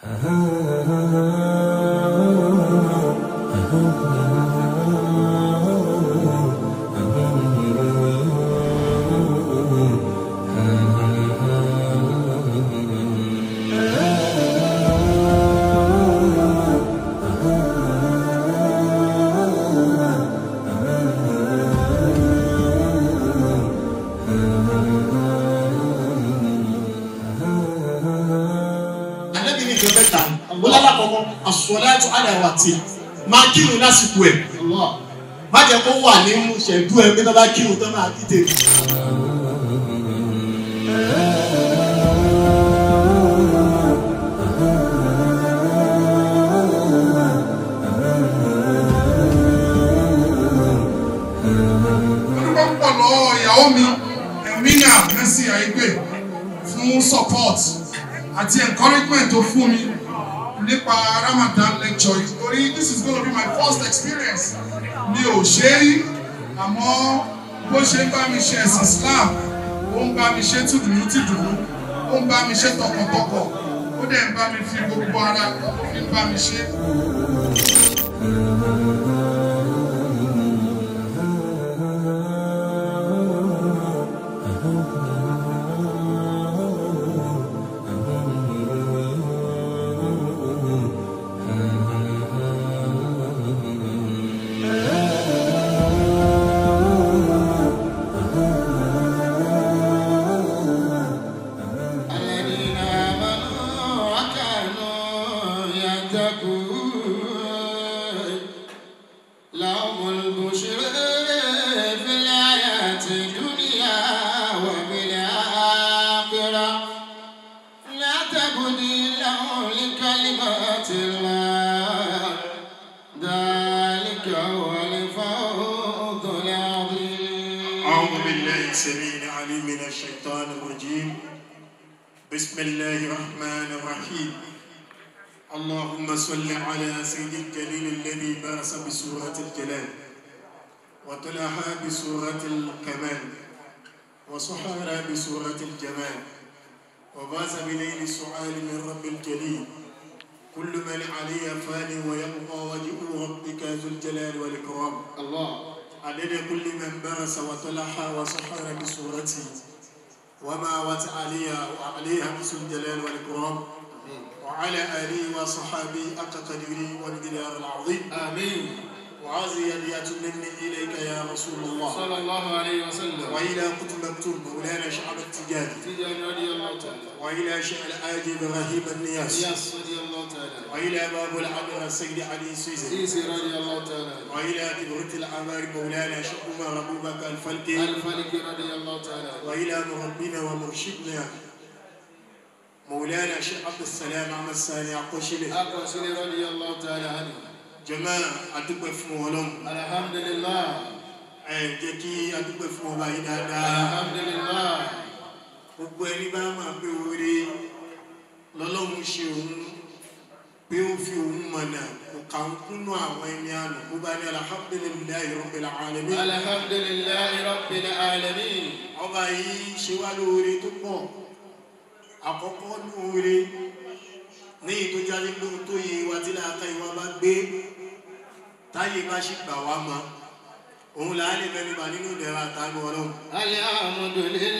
Ànábì ní ìjọ mẹ́ta ó lálàkọ́kọ́ as-salatu ala waqtiha máa kírun lásìkò ẹ̀ má jẹ́ kó wà ní ṣẹ̀dú ẹ̀ pé tó bá kírun tó máa kíte. Olúwa púpọ̀ lọ́wọ́ ìyàwó mi Ẹ̀mínà Mercy Àìgbè fún support àti encouragement tó fún mi nípa Ramadan lecture yìí. Torí this is gonna be my first experience. Mi ò ṣe é rí àmọ́ bó ṣe ń bá mi ṣe ẹ̀sìn Islam, ó ń bá mi ṣe tìdùnnú tìdùnnú, ó ń bá mi ṣe tọkàntọkàn, ó dẹ̀ ń bá mi fi gbogbo ara ó fi ń bá mi ṣe. الذين آمنوا وكانوا يتقون لهم البشر في الحياة الدنيا وفي الآخرة لا تبديل لكلمات الله ذلك هو الفوز العظيم أعوذ بالله السميع العليم من الشيطان الرجيم بسم الله الرحمن الرحيم اللهم صل على سيد الجليل الذي بأس بسورة الجلال وطلعها بسورة الكمال وصحرها بسورة الجمال وباس بليل السعال من رب الجليل كل من علي فان ويبقى وجه ربك ذو الجلال والإكرام الله عدد كل من برس وطلح وسحر بصورته وما وت عليها وعليها بسم الجلال والإكرام وعلى آله وصحابه حق قدره والجلال العظيم آمين وعزي يديات مني إليك يا رسول الله صلى الله عليه وسلم وإلى كتب مكتوب مولانا شعب التجاري تجان رضي الله تعالى وإلى شعر آجي إبراهيم النياس ياس رضي الله تعالى وإلى باب العمر السيد علي سيزي سيسي رضي الله تعالى وإلى كبرة الأعمار مولانا شيخ عمر أبو بكر الفلكي الفلك رضي الله تعالى وإلى مربنا ومرشدنا مولانا شيخ عبد السلام عم الساني عقوشلي أبو سيدي رضي الله تعالى عنه جماعة أدوك فún Ọlọ́run الحمد لله ẹ jẹ́ kí adúpẹ́ fún ọba yìí dáadáa الحمد لله gbogbo ẹni bá máa pé oore lọ́lọ́run ṣe òun pé ó fi òun mọ̀nà kò kà ń kúnnú àwọn ẹni àná kó bá ní alhamdulillahi rabbil alamin الحمد لله رب العالمين ọba yìí ṣe wá lóore tó pọ̀ àkọ́kọ́ lóore ní ìtọ́jáde lóhun tó yẹ wa tí láàká ìwà bá gbé táyé bá ṣì gbà wá mọ́ òun là á lè mẹ́nuba nínú ìdẹ̀ra àtàánú ọlọ́run الحمد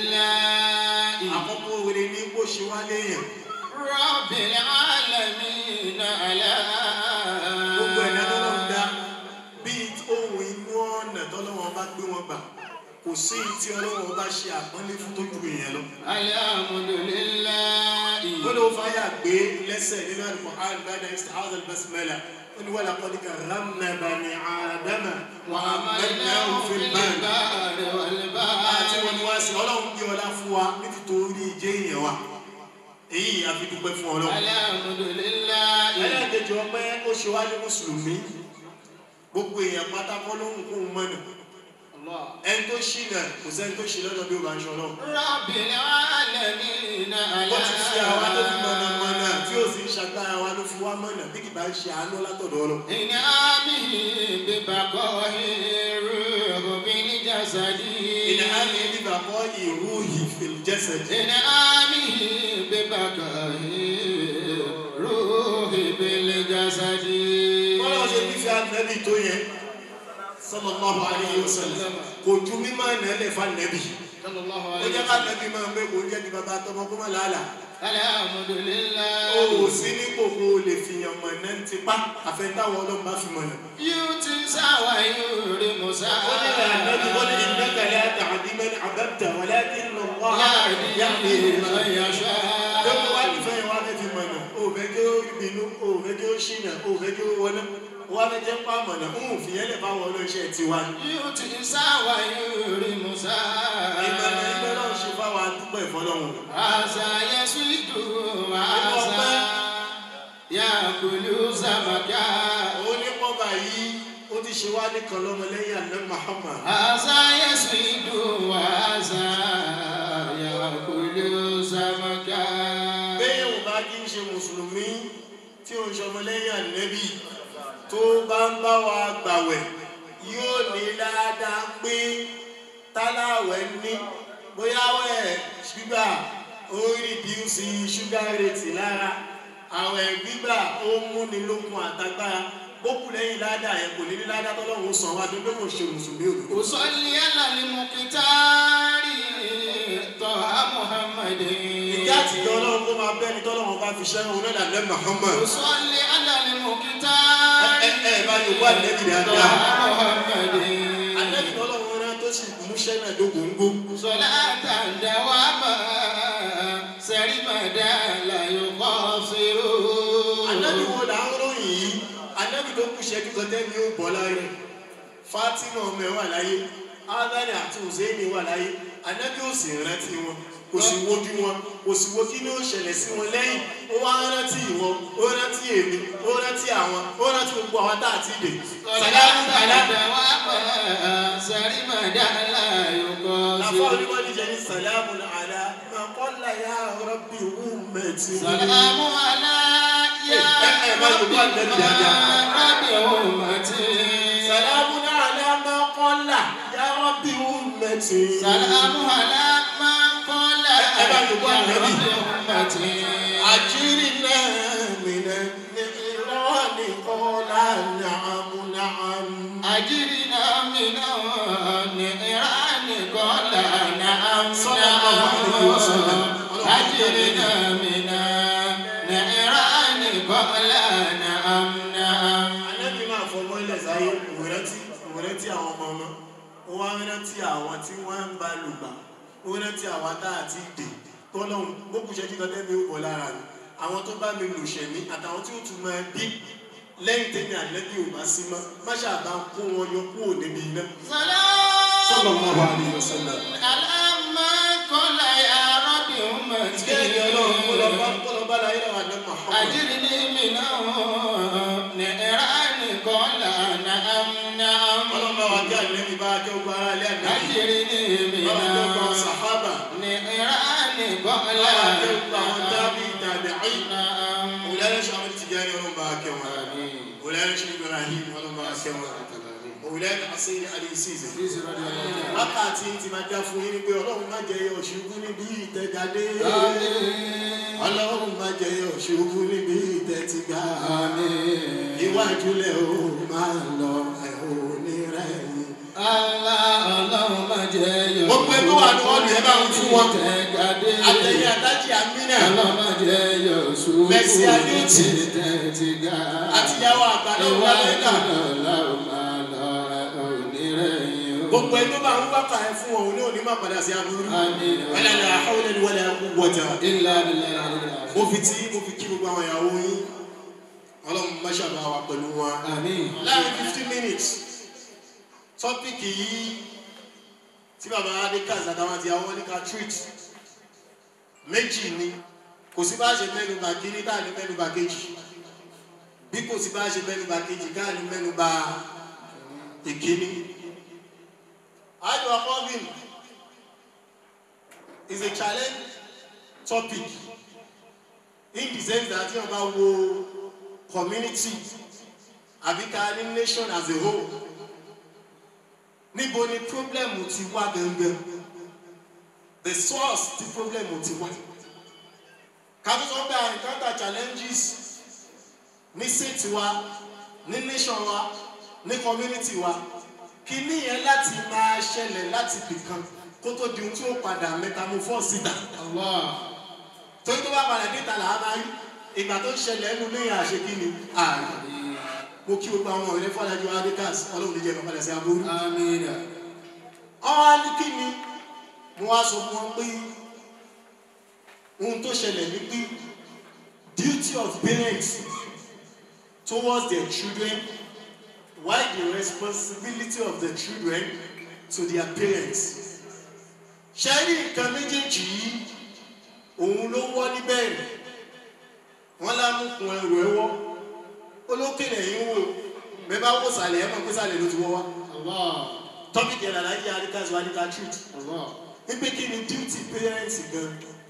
لله àkọ́kọ́ oore ní bó ṣe wá léèyàn رب العالمين على gbogbo ẹ̀dá tọ́lọ́run dá bíi ohun inú ọ̀nà tọ́lọ́run bá gbé wọn gbà kò sí tí ọlọ́run bá ṣe àpọ́nlé fún tó ju èèyàn lọ. الحمد لله gbọ́dọ̀ fàyà gbé lẹ́sẹ̀ nínú Al-Qur'an ba'da istihadha al-basmala ó ní wa laqad karramna bani Adama wa hamalnahum fil barri البحر والبحر àti wọn ni wá sí ọlọ́run gbé ọlá fún wa nítorí ìjẹ́ èèyàn wa èyí àfi dúpẹ́ fún ọlọ́run. الحمد لله ẹlẹ́ẹ̀kejì ọpẹ́ ó ṣe wá ní mùsùlùmí gbogbo èèyàn pátákọ́ ló ń kó mọ́nà الله ẹni tó ṣì náà kò sẹ́ni tó ṣì lọ́dọ̀ bí ó bá ń ṣọlọ́ رب العالمين على ó ti fi àwa tó fi mọ̀nà mọ̀nà tí ó sì ń ṣagbára wa ló fi wá mọ̀nà bí kì bá ń ṣe àánú látọ̀dọ̀ ọlọ́ إنعامه ببقاء الروح بالجسد ìní á ní bíbà kọ́ ìrú ìfìl jẹ́sẹ̀ إنعامه ببقاء الروح nẹ́bí tó yẹ sallallahu alayhi wa sallam kò ju mímọ́ nẹ́lẹ̀ fa nẹ́bí صلى الله ó عليه jẹ́ ká وسلم nẹ́bí máa ń gbé kó jẹ́ ti bàbá tọmọ kó má làálà الحمد ó لله sí ní kòkó lè fìyàn mọ̀ náà ti pa àfẹ́ntáwọ̀ ọlọ́run bá fi mọ̀ náà. يؤتي سوى يورم ó ní سوى ìlànà wọ́n ní innaka la tahdi man ahbabta walakinna Allaha yahdi يهدي man من yasha. يشاء lóko wá nífẹ̀ẹ́ yẹn wá fẹ́ fi mọ̀ náà ó fẹ́ kí ó bínú ó fẹ́ kí ó ṣìnà ó fẹ́ kí ó wọná wá fẹ́ jẹ́ pa mọ̀ náà ń fìyẹn lè fáwọn olóṣẹ́ tiwa. يؤتي سوى يورم ìmọ̀nà ìgbẹ́ náà سوى ṣe fáwọn adúgbò ìfọlọ́hún. هذا يسود وهذا يأكل سمكا òun ní pọ́ba yìí ó ti ṣe wá nìkan lọ́mọlẹ́yìn àná Muhammad. هذا يسود وهذا يأكل سمكا bẹ́ẹ̀ ò bá kí ń ṣe mùsùlùmí tí ò ń ṣọmọlẹ́yìn ànẹ́bí tó bá ń bá wa gbàwẹ̀ yóò ní ládàá pé táláwẹ̀ ní bóyá wẹ̀ gbígbà ó rìdíùsì ṣúgà rètì lára àwẹ̀ gbígbà ó múni lókun àtagbára bókù lẹ́yìn ládàá yẹn kò ní ní ládàá tọ́lọ́run sàn wá tó pé kò ṣe mùsùlùmí òdodo. أصلي على المختار طه محمد ìjà àtijọ́ ọlọ́run kó máa bẹ́ni tọ́lọ́run bá fi ṣẹ́ òun náà dàbẹ́ Muhammad. أصلي على المختار ẹ ẹ bá yorùbá ànẹ́bí طه dáadáa. محمد Ànábì ọlọ́run rán tó sì múṣẹ́ náà dógóńgó. صلاة دواما سرمدا لا يقصر Ànábì wo là ń ròyìn yìí? Ànábì tó kù ṣẹ́jú kan tẹ́mi ó bọ̀ láyé. Fátímà ọmọ ẹ̀ wà láyé. Ádánì àti Hùsẹ́ìnì wà láyé. Ànábì ò sì rántí wọn. Kò sì wojú wọn. Kò sì wo kí ni ó ṣẹlẹ̀ sí wọn lẹ́yìn. Ó wá rántí ìwọ. Ó rántí èmi. Ó rántí àwọn. Ó rántí gbogbo àwọn tá a ti dè. Sàlámù صلاة àlá. دواما سرمدا لا Àfọ̀ يقصر onímọ̀ níjẹ ní sàlámù àlá. Màkọ́lá yá rọ́bì ummati. سلام على يا Eh, eh, رب eh, eh, eh, eh, رب أمتي سلام على ما قل يا رب أمتي سلام على من قال Eh, eh, يا eh, eh, رب أمتي أجرنا من النيران قال نعم نعم أجرنا من النيران قال نعم صلى الله عليه وسلم. أجرنا من النيران قال نعم نعم Ànábì máa fọwọ́ ilẹ̀ sáyé òwúrẹ́tí òwúrẹ́tí àwọn ọmọ ọmọ ó wá rántí àwọn tí wọ́n ń bá lùgbà ó rántí àwọn tá a ti dè tọ́lọ́hún gbókù ṣẹ́jú kan tẹ́mi ó bọ̀ lára mi àwọn tó bá mi lò ṣẹ̀mí àtàwọn tí ó tún máa bí lẹ́yìn tẹ́mi àlẹ́bí ò bá sí mọ́ má ṣàbá kó wọn yọ kúrò níbi iná. Sallallahu سلام alaihi wasallam. Alama kola ya Rabbi ummati. Bẹ́ẹ̀ni ọlọ́run kó lọ bá kó lọ bá láyé lọ́wọ́ àná Muhammad. Ajirni mina ni'rani kola na'am na'am. Ọlọ́run bá wa kí àlẹ́bí bá kí ó gba ara ilé àná. Ajirni Bá wa kí ó gba mina sàhábà. ni'rani Bá kola wa kí ó gba àwọn tábì na'am tàbí àyè. na'am. Òwúlẹ́rẹ́ Ṣàmì Tìjání ọlọ́run bá kẹ́ wọn. Amin. Òwúlẹ́rẹ́ Ṣàmì Ibrahim ọlọ́run bá kẹ́ wọn. Òwúlẹ́rẹ́ Asẹ́yìn Ali Ṣìṣẹ́. Please, radiyallahu anhu. Wákàtí ti máa já fún yín ní pé ọlọ́run má jẹ́ ọ̀ṣubú níbi ìtẹ̀jáde. Amin. Ọlọ́run má jẹ́ ọ̀ṣubú níbi ìtẹ̀tìgá. Amin. Iwájú lẹ̀ ó máa lọ ẹ̀ ò ní rẹ̀yìn. Allah Ọlọ́run má jẹ́ yọ̀. Gbogbo ẹgbẹ́ wà ní ọ̀dọ̀ ẹ bá ń fún wọn. Tẹ̀gàdé. Àtẹ̀yìn àtàjì Amínà Ọlọ́run má jẹ́ yọ̀ ṣubú. Mercy Adéjì. Tẹ̀tì ga. àtìyàwó àgbàdo Ìwà Amẹ́ríkà. ìdọ̀lá ò máa lọ onírẹ̀yìn o. Gbogbo ẹgbẹ́ bá ń wákà ẹ fún wọn ní òní má padà sí aburú. Àmín. Wala la hawla wala quwwata. Ilá abilẹ̀ àdìgbà. Mo fi tí mo fi kí gbogbo àwọn ìyàwó yín. Ọlọ́run má ṣàbá wa pẹ̀lú wọn. Àmín. Láàrin fifteen minutes, tọ́pìkì yìí tí bàbá Adékàz àtàwọn àti àwọn oníkà treat méjì ni kò sí bá ṣe mẹ́nuba kíní tá à ní mẹ́nuba kejì bí kò sí bá ṣe mẹ́nuba kejì ká ní mẹ́nuba ìkíní. Àjọ Akọ́bìn is a challenge topic in the sense that yóò bá wo community àbí ká ní nation as a whole níbo ni problem ti wá gangan the source ti problem ti wá ká tó sọ pé I encounter challenges ní state wa ní nation wa ní community wa kíní yẹn láti máa ṣẹlẹ̀ láti bìkan kó tó di ohun tí ó padà metamorphose síta Allah. torí tó bá padà dé ìta là á máa rí ìgbà tó ń ṣẹlẹ̀ ẹnu lẹ́yìn àṣekínni ààrẹ mo kí gbogbo àwọn ọ̀rẹ́ fọlájú adikas ọlọ́run lè jẹ́ ìgbà padà sí aburú Amina. ọ̀hún á ní kí ni mo wá sọ fún wọn pé ohun tó ṣẹlẹ̀ ní pé duty of parents towards their children while the responsibility of the children to their parents ṣe rí nǹkan méjèèjì yìí òun ló wọ́ níbẹ̀rẹ̀ wọ́n lámùkún ẹrù ẹwọ́ olókèlè yìí ń wò bẹ́ẹ̀ bá wò sàlẹ̀ ẹ̀ mọ̀ pé sàlẹ̀ ló ti wọ́ wá Allah. tọ́pìkì ẹ̀rọ alájí àríkàzọ àríkà truth Allah. wípé kí ni duty parents gan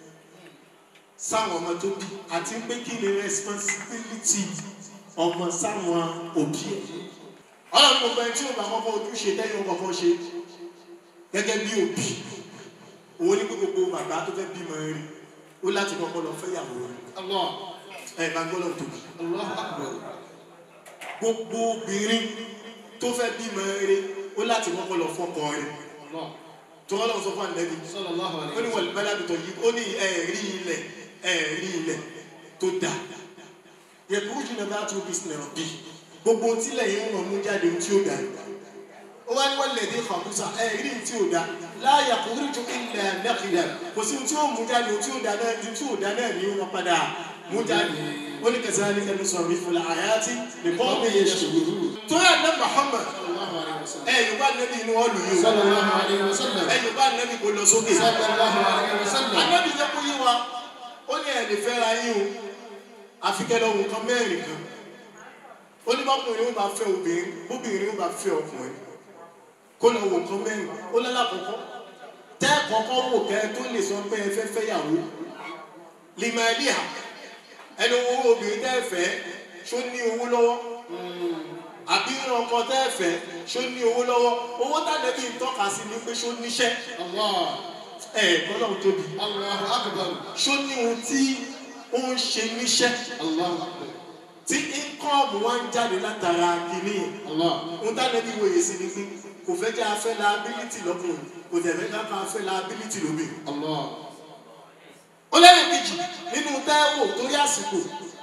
sáwọn ọmọ tó bí àti pé kí ni responsibility ọmọ sáwọn òbí ẹ̀ ọlọ́run gbogbo ẹni tí ó bá kọ́kọ́ ojúṣe tẹ́yìn ó kọ́kọ́ ṣe gẹ́gẹ́ bí òbí òun ní pé gbogbo bàbá tó fẹ́ bímọ rẹ̀ ó láti kọ́kọ́ lọ fẹ́ yàwó rẹ̀ Allah. ẹ̀ bá gbọ́dọ̀ tóbi Allahu akbar. gbogbo obìnrin tó fẹ́ bímọ rẹ̀ ó láti kọ́kọ́ lọ fọ́kọ rẹ̀ Allah. tó ọlọ́run sọ fún ànẹ́bí Sallallahu ó alayhi ní wa wọ̀lú bẹ́lá tó yí ó ní ẹ̀rí ilẹ̀ ẹ̀rí ilẹ̀ tó dà yẹ̀kú jìnnà bá tó bísíǹnà bí gbogbo tílẹ̀ yìí wọ́n mú jáde tí ó dà ó wá ní wọ́n lè dé fàmúsà ẹ̀rí tí ó dà láàyà kò rí ju ilẹ̀ nẹ́kìlẹ̀ kò sí tí ó mú jáde tí ó dà náà tí ó dà náà ní wọn padà mú jáde ó ní kẹsàn-án ní kẹnu sọ̀rọ̀ ìfúnla àyàtì nìkan mi yẹ ṣòwò tó yà ná Muhammad Sallallahu alayhi wa sallam. ẹ̀ yorùbá nẹ́bí inú wọn lù yìí o Sallallahu alayhi wa sallam. ẹ̀ yorùbá nẹ́bí kò lọ sókè Sallallahu alayhi wa sallam. anábì jẹ́ kó yé wa ó ní ẹ̀lẹ́ fẹ́ ra yín o àfikẹ́lẹ́ ohun kan mẹ́rin kan ó ní bọ́kùnrin ó bá fẹ́ obìnrin bóbìnrin ó bá fẹ́ ọkùnrin kó lọ wò kan mẹ́rin ó lọ́la kọ̀kọ́ tẹ́ kọ́kọ́ wò kẹ́ tó lè sọ pé ẹ fẹ́ fẹ́ yàwó limalia ẹni owó obìnrin tẹ́ fẹ́ ṣó ní owó lọ́wọ́ àbí ọkọ tẹ́ fẹ́ ṣó ní owó lọ́wọ́ owó tàbí ń tọ́ka sí ni pé ṣó níṣẹ́ Allah. ẹ̀ gbọ́dọ̀ tóbi Allahu akbar. ṣó ní ohun tí ó ń ṣe níṣẹ́ Allahu akbar. tí íńkọ́ọ̀mù wá ń jáde látara kìíní yẹn Allah. ohun táwọn ẹbí wòye sí ni pé kò fẹ́ jẹ́ afẹ́ liability lọ́kùnrin kò tẹ̀ fẹ́ ká afẹ́ liability lóbìnrin. Allah. ó lẹ́yìn kejì nínú táwò torí àsìkò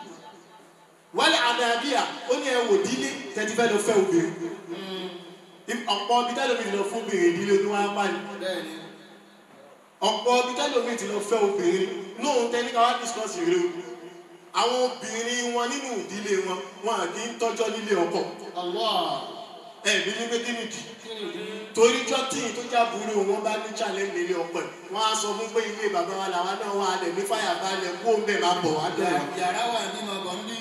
wálé àdàbíà ó ní ẹwò dílé tẹ́tí fẹ́ lọ fẹ́ obìnrin ọ̀pọ̀ ibi tẹ́lómi ti lọ fún obìnrin ìdílé ní wọ́n á pààyàn Bẹ́ẹ̀ni. ọ̀pọ̀ ibi tẹ́lómi ti lọ fẹ́ obìnrin lóhun tẹ́lí ká wá discuss ìrè o àwọn obìnrin wọn nínú ìdílé wọn wọn à kì í tọ́jọ́ nílé ọkọ Allah. ẹ̀bí ní pé kí nìdí Kí ni ìdí? torí jọ́tì tó jábúrò wọn bá ní challenge nílé ọkọ ẹ̀ wọ́n á sọ fún pé ilé bàbá wa làwọn náà wà á lẹ̀ ní fàyà balẹ̀ kó ń bẹ̀ máa bọ̀ wá dá ẹ̀. Yàrá wà nínú ọgbọ̀n bí.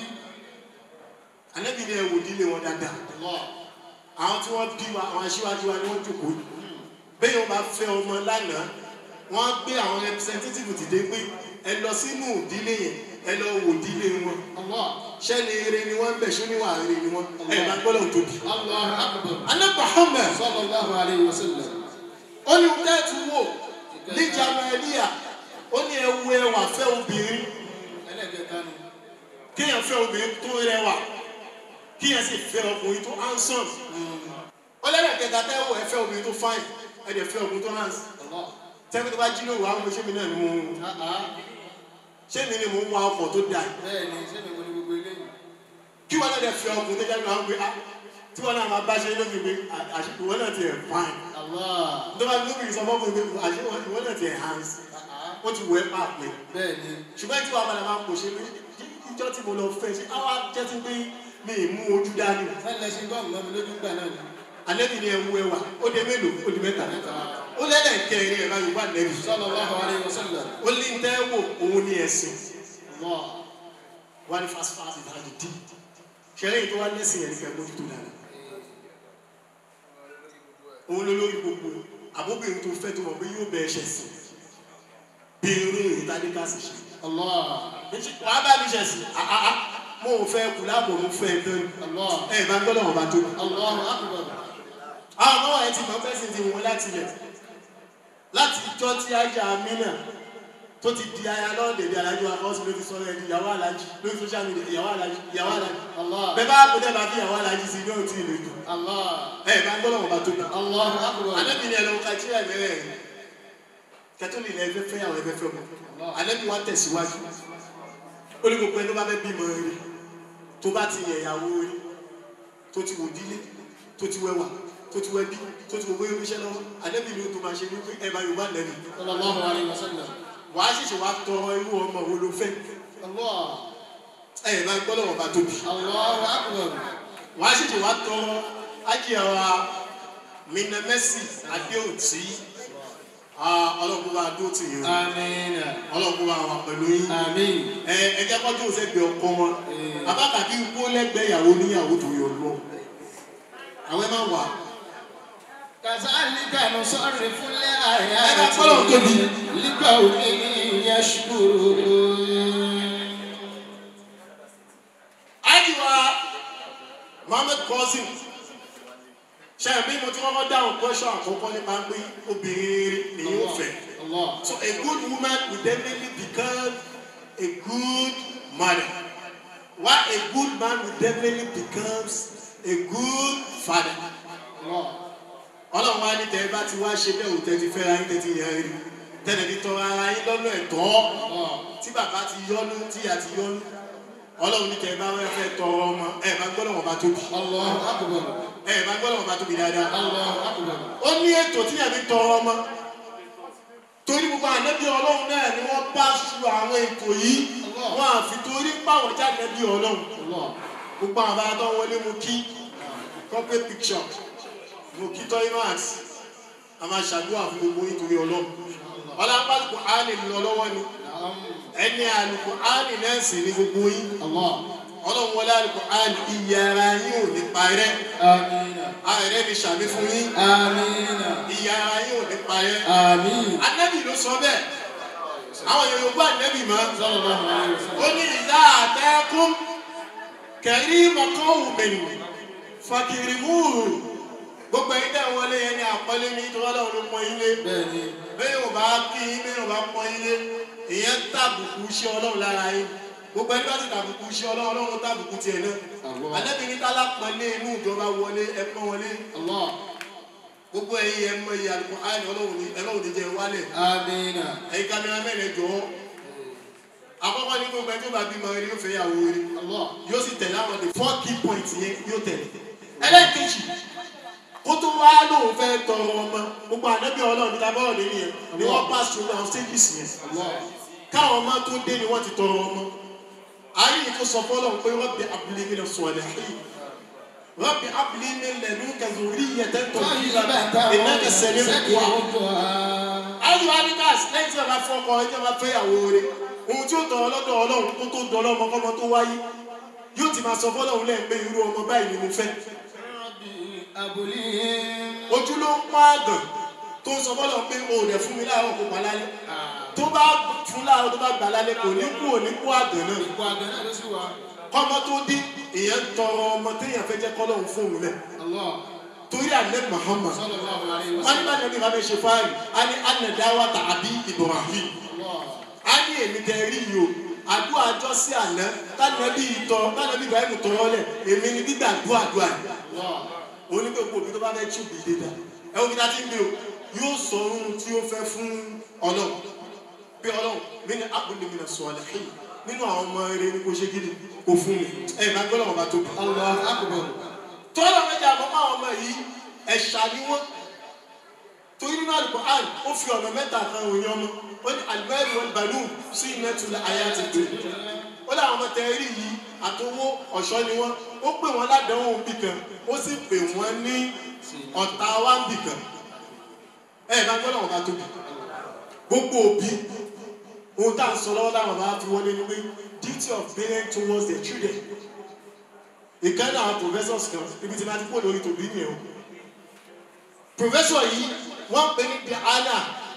Ànábì ni ẹ wò dílé wọn dáadáa Allah. àwọn tí wọ́n bí wa àwọn aṣíwájú wa ni wọ́n jókòó yìí bẹ́ẹ̀ yóò bá fẹ́ ọmọ lánàá wọ́n á gbé àwọn representative dìde pé ẹ lọ sínú ìdílé yẹn ẹ lọ wò dílé wọn Allah. ṣẹ́ni eré ni wọ́n ń bẹ̀ ṣó níwà eré ni wọ́n ẹ̀ bá gbọ́dọ̀ tóbi. Allahu akbar. Ànábì Muhammad Sallallahu alayhi wa sallam. ó ní tẹ́ẹ̀tù wò ní Jamailia ó ní ẹwu ẹwà fẹ́ obìnrin Ẹlẹ́gbẹ̀ta nù. kéèyàn fẹ́ obìnrin tó rẹwà kéèyàn sì fẹ́ ọkùnrin tó handsome ó lẹ́yìn kẹta tẹ́wọ̀ ẹ fẹ́ obìnrin tó fine ẹ dẹ̀ fẹ́ ọkùnrin tó handsome Allah. tẹ́wọ́ tó bá jí lóru àwọn ṣé mi náà ni mo Ah ah. ṣé mi ni mo ń wa ọkọ̀ tó dáa Bẹ́ẹ̀ni, ṣé mi wo ni gbogbo eléyìí? kí wọn náà dẹ̀ fẹ́ ọkùnrin tó jáde àwọn gbé ah tí wọn náà máa bá ṣe lóbi gbé àṣìkò wọn náà ti ẹ̀ fine Allah. tó bá lóbi ìsọmọ́kùnrin gbé àṣìkò wọn náà ti ẹ̀ handsome Ah ah. ó ti wọ ẹ́ pàpẹ́ Bẹ́ẹ̀ni. ṣùgbọ́n tí wàá padà máa ń pò ṣe pé ìjọ tí mo lọ fẹ́ ṣe àwa jẹ́ ti pé mi ì mú ojú dání Fẹ́lẹ̀ ṣe gọ́ọ̀mù mọ́ mi lójú gbà náà ni. alẹ́bí ni ẹwu ẹwà ó dé mélòó ó di mẹ́ta ó lẹ́lẹ̀ kẹrin ẹ̀ báyìí wà lẹ́bi Sallallahu alayhi wa sallam. ó ní tẹ́ wò òun ní ẹ̀sìn Allah. wà ní fásitì ìdájọ́ dì ṣẹlẹ̀ yìí tó wá lẹ́sìn yẹn ní kẹ́ mójútó dáadáa òun ló lórí gbogbo àbóbìnrin tó fẹ́ tó mọ̀ pé yóò bẹ ẹṣẹ̀ sí bí irú ìtàdíkà sì ṣe Allah. wàá bá mi ṣẹ̀ sí àhàhà mo ò fẹ́ kù láàbò mo fẹ́ tán Allah. ẹ̀ bá gbọ́dọ̀ wọn bá tó Allahu akbar. àwọn ọmọ ẹ ti mọ fẹsẹ̀ ti wọn láti lẹ̀ láti ìjọ tí ajá amínà tó ti di aya náà dèbí alájú wa kọ́sí ló ti sọ ẹ̀ di ìyàwó alájú lórí social media ìyàwó alájú ìyàwó alájú Allah. bẹ́ẹ̀ bá kó dẹ́ bá fi ìyàwó alájú sí ní òtí ìlú ìlú Allah. ẹ̀ bá gbọ́dọ̀ wọn bá tóbi. Allahu akbar. anabi ni ẹlẹ́wọ̀n kàtíyà mẹ́rẹ̀ ẹ̀ kẹtọ́lì ilẹ̀ ẹgbẹ́ fẹ́ àwọn ẹgbẹ́ fẹ́ mọ́ anabi wa tẹ̀síwájú ó ní gbogbo ẹni tó bá fẹ́ bímọ rí tó bá ti yẹ ìyàwó rí tó ti wò dílé tó ti wẹwà tó ti wẹbí tó ti wò bóyá oníṣẹ́ lọ́wọ́ anabi ni ó tó máa ṣe ní pé ẹ̀bá yorùbá lẹ́nu Sallallahu alayhi wa sallam. wàá ṣẹ̀ṣẹ̀ wá tọrọ irú ọmọ wo ló fẹ́ Allah. ẹ̀ bá gbọ́dọ̀ wọn bá tóbi Allahu akbar. wàá ṣẹ̀ṣẹ̀ wá tọrọ ájíyàwó minamẹ́sì adéòtí ọlọ́run bá dó tì yín Àmín. ọlọ́run bá wà pẹ̀lú yín Àmín. ẹ ẹ jẹ́ kọ́jú sẹ́gbẹ̀ẹ́ ọkọ wọn abákàbí ikú lẹ́gbẹ̀ẹ́ ìyàwó níyàwó tó yọ lọ àwọn ẹ máa wà كذلك نصرف أنا الآيات أقول لكم. لقوم يشكرون ájíwá mohammed cousin ṣàbí mo ti kọ́kọ́ dáhùn question àkọ́kọ́ nípa pé obìnrin rere nìyí ò fẹ́. الله So a good woman will definitely become a good mother. While a good man will definitely becomes a good father. الله Ọlọ́run wá ní tẹ́ ẹ bá ti wá ṣe bẹ́ẹ̀ òtẹ́ ti fẹ́ra yín tẹ́tí yẹn rí. Tẹ́lẹ̀ ti tọrọ ara yín lọ́nà ẹ̀tọ́. الله Tí bàbá ti yọ́nú tí ìyá ti yọ́nú. Ọlọ́run ní tẹ́ ẹ bá wá fẹ́ tọrọ ọmọ. Ẹ bá gbọ́dọ̀ wọn bá tóbi. الله أكبر Ẹ bá gbọ́dọ̀ wọn bá tóbi dáadáa. الله أكبر ó ní ètò tí yàrá ń tọrọ ọmọ torí gbogbo ànábì ọlọ́run náà ni wọ́n bá su àwọn ètò yìí wọ́n àfi torí páwọn jáde bí ọlọ́run الله gbogbo àwọn bá tó wọlé mu kí corporate picture mo kí toimat a máa ṣàdúrà fún gbogbo nítorí ọlọ́run ọlọ́pàá àlùkò áàlì lọ lọ́wọ́ ni نعم ẹni àlùkò áàlì náà sì ni gbogbo yín الله ọlọ́run wọlé àlùkò áàlì iye ara yín ò ní parẹ́ آمين ààrẹ ni ṣàmì fún yín آمين iye ara yín ò ní parẹ́. آمين anabi ló sọ bẹ́ẹ̀ àwọn èèyàn gbọ́ anabi mọ́ صلى الله عليه ó وسلم ní ìdá àtẹ́kùn kẹrí mọ́kànwù mẹ́nu fàkìrì múùrù gbogbo ẹ̀yin tẹ̀ wọlé yẹn ní àpọ́lé ní tó wọ́n lọ́wọ́ ló pọ́n yín lé بني bẹ́ẹ̀ ò bá kí yín bẹ́ẹ̀ ò bá pọ́n yín lé èèyàn tàbùkù iṣẹ́ ọlọ́run lára yín gbogbo ẹni bá ti tàbùkù iṣẹ́ ọlọ́run ọlọ́run tàbùkù tiẹ̀ náà Allah. anabi ní kálá pọ́nlé inú ìjọba wọlé ẹ pọ́n wọlé الله gbogbo ẹ̀yin ẹ̀ mọ iye àlùkò àìní ọlọ́run ní ọlọ́run ní jẹ́ wálẹ̀ آمين ẹ̀yin kámẹ́rà mẹ́rin jọ àkọ́kọ́ ní gbogbo ẹjọ́ bá bímọ rí yóò fẹ́ yàwó rí الله yóò sì tẹ̀lé àwọn the four key points yẹn yóò tẹ̀lé ẹlẹ́ẹ̀kejì kó tó wá lóun fẹ́ tọrọ ọmọ gbogbo ànábì ọlọ́run níta bọ́ọ̀ lé nìyẹn ni wọ́n pass through àwọn stages yẹn الله káwọn ọmọ tó dé ni wọ́n ti tọrọ ọmọ ayé yìí tó sọ fọlọ́run pé wọ́n bí abúlé mi lọ sọ ọ̀lẹ́ wọ́n bí abúlé mi lẹ́nu kẹzùrí yẹn tẹ́tọ̀ yíra ìnáka sẹ́lẹ̀ wà ayi wa ni káàsì lẹ́yìn tí a bá fọ ọkọ ẹjọ́ bá fẹ́ yàwó rẹ̀ ohun tí ó tọ̀ ọlọ́dọ̀ ọlọ́run kó tó dọ̀ ọlọ́mọ kọ́mọ tó wáyé yóò ti máa sọ fọlọ́run lẹ́yìn pé irú ọmọ báyìí ni mo fẹ́ أبليهم ojú ló ń pa àgàn tó ń sọ fọlọ́run pé o ò dẹ̀ fún mi láàárọ̀ kó pa lálẹ́ tó bá fún láàárọ̀ tó bá gbà lálẹ́ kò ní kú ò ní kú àgàn náà Ipò àgbẹ̀ náà ló sì wà. kọ́mọ tó dé èèyàn tọrọ ọmọ téèyàn fẹ́ jẹ́ kọ́lọ́run fún òun lẹ̀ Allah torí àlẹ́ Muhammad sallallahu alayhi wa wọ́n ní bá sallam. nàbí bá fẹ́ ṣe fáàlì á ní ànàdáwà tàbí Ibrahim Allah a ní èmi tẹ rí yìí o àdúrà àjọ sí àná tánàbí ìtọ tánàbí ibrahim tọrọ lẹ èmi ni gbígbà àdúrà àdúrà yìí Allah onígbèkú òbí tó bá fẹ́ tún bìí dédà ẹ wo bí tá a ti ń gbé o yóò sọ ohun tí ó fẹ́ fún ọlọ́run bí ọlọ́run mi ní abúlé mi nà sọ ọ̀lẹ́ yìí nínú àwọn ọmọ eré ní kò ṣe gidi kò fún mi ẹ máa gbọ́dọ̀ wọn bá tóbi. Allah akbar. tọ́lá méjì àbọ̀ máa ọmọ yìí ẹ̀ṣà ni wọ́n torí nínú Al-Qur'an ó fi ọ̀nà mẹ́ta kan òyìn ọmọ ó ní al-malu wal-banun sí inatul hayati dunya ó láwọn ọmọ tẹ rí yìí àtọwọ́ ọ̀ṣọ́ ni wọ́n ó pè wọ́n ládàáwò bì kan ó sì pè wọ́n ní ọ̀tá wa bì kan ẹ ẹ bá gbọ́dọ̀ wọn bá tóbi gbogbo òbí ohun tá à ń sọ lọ́wọ́ táwọn bá fi wọlé ni pé duty of parents towards their children ìkànnì àwọn professors kan ibi tí wọ́n ti kó lórí tòbí nìyẹn o professor yìí wọ́n pè ní Diana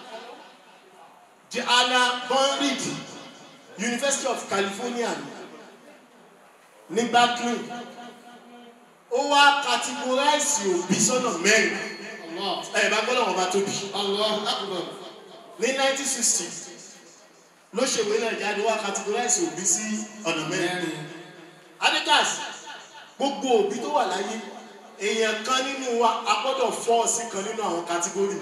Diana Bonrid University of California ní Berkeley ó wá categorize òbí sọ́nà mẹ́rin Allah ẹ̀ bá gbọ́dọ̀ wọn bá tóbi Allah akbar. ní 1960 ló ṣèwé náà jáde wá categorize òbí sí ọ̀nà mẹ́rin adidas gbogbo òbí tó wà láyé èèyàn kan nínú wa a gbọ́dọ̀ fọ́ sí kan nínú àwọn category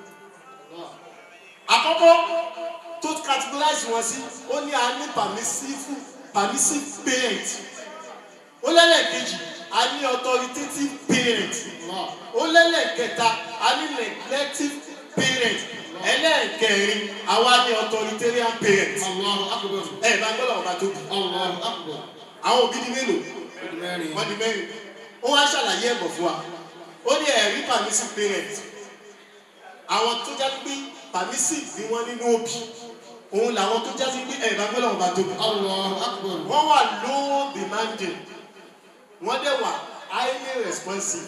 àkọ́kọ́ tó categorize wọn sí ó ní a ní permissive permissive parent ó lẹ́lẹ̀kejì a ní authoritative parent ó lẹ́lẹ̀kẹta a ní neglective parent ẹlẹ́ẹ̀kẹrin àwa ní authoritarian parent Allahu akbar. ẹ bá gbọ́dọ̀ ọba tóbi Allahu akbar. àwọn òbí ní mélòó Ọdún mẹ́rin. wọ́n di mẹ́rin ó wá ṣàlàyé ẹ̀bọ̀ fún wa ó ní ẹ̀rí permissive parent àwọn tó já pé permissive bí wọ́n nínú òbí òun làwọn tó já sí pé ẹ̀ bá gbọ́dọ̀ ọba tóbi Allahu akbar. wọ́n wà low demanding wọ́n dẹ̀ wà highly responsive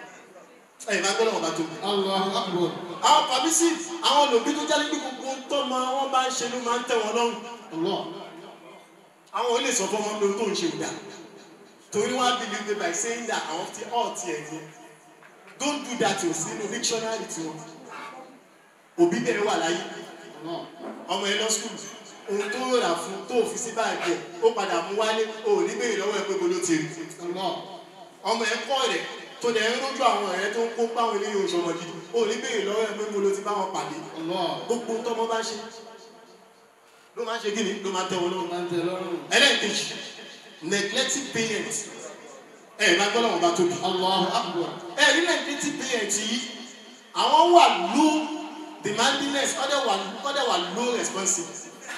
ẹ̀ bá gbọ́dọ̀ ọba tóbi Allahu akbar. àwọn permissive àwọn lòbí tó já sí pé gbogbo tọ́mọ wọn bá ń ṣe ló máa ń tẹ̀ wọ́n lọ́rùn Allah. àwọn ò lè sọ fún ọmọ pé ohun tó ń ṣe ò dáa torí wọn á believe by saying that àwọn ti ọ̀ tiẹ̀ ní don't do that o sí inú dictionary tiwọn òbí bẹ̀rẹ̀ wà láyé Allah. ọmọ ẹ lọ school ohun tó rà fún tó fi sí báàgì ẹ ó padà mú wálé o ò ní béèrè lọ́wọ́ ẹ pé bolo ti rí Allah. ọmọ ẹ kọ́ rẹ̀ tó dẹ̀ ń rójú àwọn ọ̀rẹ́ tó ń kó páwọn eléyìí oṣù ọmọ gidi o ò ní béèrè lọ́wọ́ ẹ pé bolo ti bá wọn pàdé Allah. gbogbo tọmọ bá ṣe ló máa ń ṣe kí ni ló máa ń tẹ wọn lọ́wọ́ Máa ń tẹ lọ́rùn. ẹlẹ́ẹ̀kejì neglecting parents ẹ̀ máa gbọ́ lọ́wọ́ bá tóbi Allahu akbar. ẹ̀ ní neglecting parents yìí àwọn wà low demandingness ọ̀dẹ̀ wà ọ̀dẹ̀ wà low responsive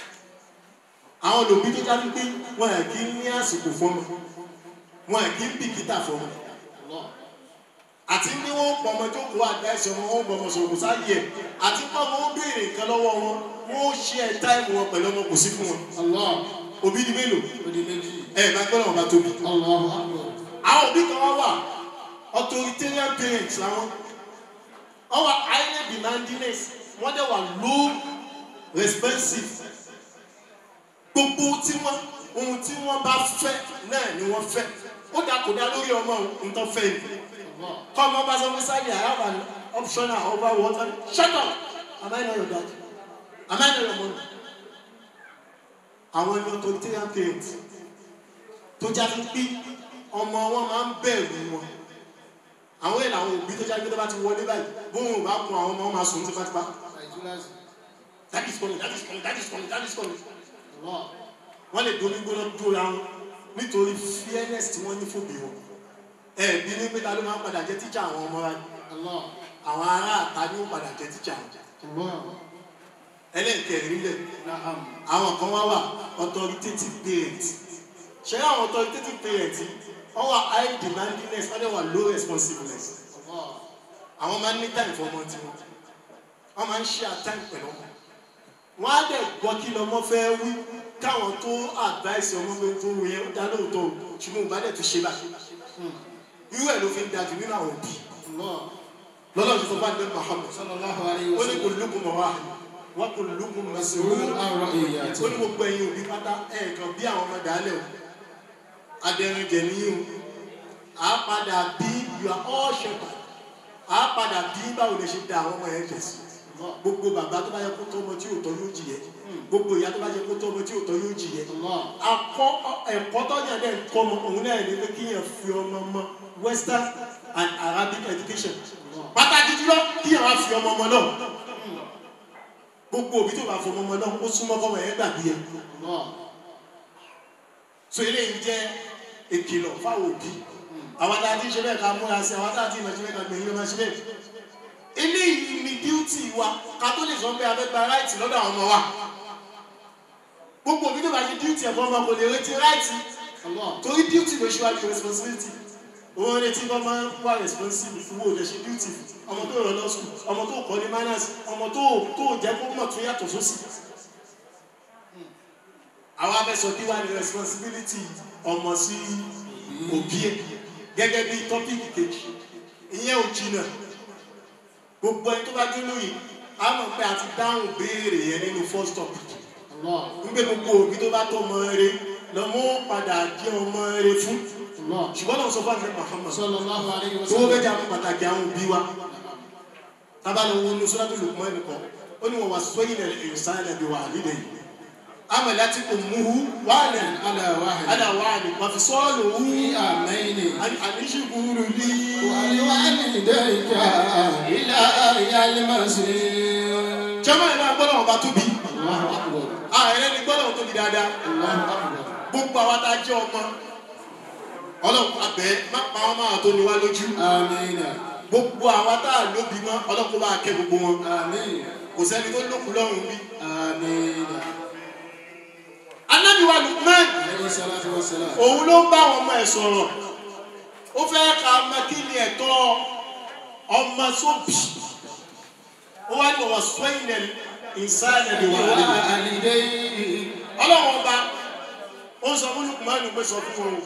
àwọn lòbí tó dájú pé wọn à kí ní àsìkò fọmọ wọn à kí ń bìkítà fọmọ Allah. àti ní wọn pọmọ jókòó àdáìsí ọmọ wọn gbọmọ sọ̀rọ̀ sáyẹ àti pọmọ wọn béèrè nǹkan lọ́wọ́ wọn wọn ó ṣe ẹ táìmù wọn pẹ̀lú ọmọ kò sí fún wọn Allah. òbí di mélòó Odi méjì. ẹ máa gbọ́ lọ́wọ́ bá tóbi. Allahu akbar. àwọn òbí kan wá wà authoritarian parents làwọn wọ́n wà highly demandingness wọ́n dẹ̀ wà low responsive gbogbo tí wọ́n ohun tí wọ́n bá fẹ́ náà ni wọ́n fẹ́ ó dà kó dá lórí ọmọ nǹkan fẹ́ ni Allah. kọ́ ọmọ bá sọ fún sáyé I have an optional over water shut up am I not your dad am I not your mom àwọn ẹni authoritarian parents tó jáde pé ọmọ wọn máa ń bẹ̀rù wọn àwọn èèyàn àwọn òbí tó jáde pé tó bá ti wọlé báyìí bóun ò bá kun àwọn ọmọ wọn máa sùn tipátipá Àìtúlásì. that is coming that is coming that is coming that is coming Allah. wọ́n lè domi gbóná dúró ra wọn nítorí fairness tí wọ́n ní fòbí wọn ẹ̀ẹ́dì ní pé ta ló máa ń padà jẹ́ tíjà àwọn ọmọ wa Allah. àwọn ará àta ni ó padà jẹ́ tíjà wọn Allah. ẹlẹ́ẹ̀kẹrin lẹ̀ Na'am. àwọn kan wá wà authoritative parent ṣé àwọn authoritative parent yìí wọ́n wà high demandingness wọ́n dẹ̀ wà low responsiveness Allah. àwọn máa ń ní time fún ọmọ tiwọn wọ́n máa ń share time pẹ̀lú ọmọ wọ́n á dẹ̀ gbọ́ kí lọ́mọ fẹ́ wí káwọn tó advice ọmọ pé tó wù yẹn ó dá lóòótọ́ o ṣùgbọ́n òun bá dẹ̀ tó ṣe báyìí irú ẹ̀ ló fi ń dájú nínú àwọn òbí Allah. lọ́lọ́ ti sọ fún àdé Muhammad Sallallahu alayhi ó wa ní kò sallam. lókun mọ̀ wá wọ́n kò lókun mọ̀ sí Mas'ul owó an ra'iyati. ó ní gbogbo ẹ̀yin òbí pátá ẹ̀ẹ̀kan bí àwọn ọmọ dàálẹ̀ o adẹ̀rìnjẹ̀ níyìn o à á padà bí you are all shepherd à á padà bí báwo lè ṣe da àwọn ọmọ yẹn jẹ̀ sí gbogbo bàbá tó bá yẹ kó tọ́ ọmọ tí yóò tọ́ yóò jìyẹ gbogbo ìyá tó bá yẹ kó tọ́ ọmọ tí yóò tọ́ yóò jìyẹ Allah. akọ ẹ̀kọ́ tọ́jà dẹ̀ ń kọ́ ọmọ òun náà ní pé kíyàn fi ọmọ mọ western and arabic education pàtàkì jùlọ kíyàn wá fi ọmọ ọmọ náà gbogbo òbí tó bá fọ ọmọ ọmọ náà ó súnmọ́ kọ́mọ yẹn gbàgbé yẹn Allah. so eléyìí jẹ́ ìkìlọ̀ fáwọn òbí àwọn tá a ti ń ṣe bẹ́ẹ̀ ká múra sí àwọn tá a ti ń ṣe bẹ́ẹ̀ ká gbẹ̀yìn ló máa ṣe bẹ́ẹ̀ eléyìí ni duty wa ká tó lè sọ pé a fẹ́ gba right lọ́dọ̀ àwọn ọmọ wa gbogbo òbí tó bá ṣe duty ẹ̀fọ́ ọmọ kò lè retí right Allah. torí duty ló ṣíwájú responsibility òun retí kọ́ máa ń wá responsible fún òde ṣe duty ọmọ tó rọ lọ sùn ọmọ tó kọ́ ní manners ọmọ tó tó jẹ́ kó mọ̀ tó yàtọ̀ sósì àwọn abẹ́sọ kí wá ní responsibility ọmọ sí òbí ẹ̀ gẹ́gẹ́ bí tọ́pìkì kejì ìyẹn ò jìnnà gbogbo ẹni tó bá dé lóye a mọ̀ pé a ti dáhùn béèrè yẹn nínú first topic Allah. nígbà gbogbo òbí tó bá tọ́ ọmọ rẹ lọ́mọ padà jẹ́ ọmọ rẹ fún Allah. ṣùgbọ́n náà sọ fún àgbẹ̀ Muhammad Sallallahu alayhi wa tó wọ́n sallam. fẹ́ jà fún pàtàkì àwọn òbí wa tábà lọ wo ní sọ́dọ̀ Luqman nìkan ó ní wọ́n wá sọ́yìn ẹ̀ ìsàn ẹ̀ bí wà nílẹ̀ yìí عملت أمه وعنا على واحد على وعن وفصاله في عامين أن أن اشكر لي ولوالديك إلى أيام المصير jama ìlú agbọ́dọ̀ ọba tóbi الله أكبر ààrẹ ni gbọ́dọ̀ tóbi dáadáa الله أكبر gbogbo àwa tá a jẹ́ ọmọ ọlọ́run abẹ́ má pa wọn máa tó ní wá lójú آمين gbogbo àwa tá a lóbi mọ́ ọlọ́run kó bá a kẹ́ gbogbo wọn آمين kò sẹ́ni tó lókun lọ́rùn bí. آمين Ànábì wa Lukman عليه الصلاة والسلام òun ló ń bá àwọn ọmọ ẹ̀ sọ̀rọ̀ ó fẹ́ ka ọmọ kí ni ẹ̀tọ́ ọmọ sóbì ó wá ní ọ̀wọ̀ sọ́yìnlẹ̀ ìsáàlẹ̀ wà lẹ́yìn. ووالديه ọlọ́wọ́n ọba ó ń sọ fún lukumanu pé sọ fún wọn o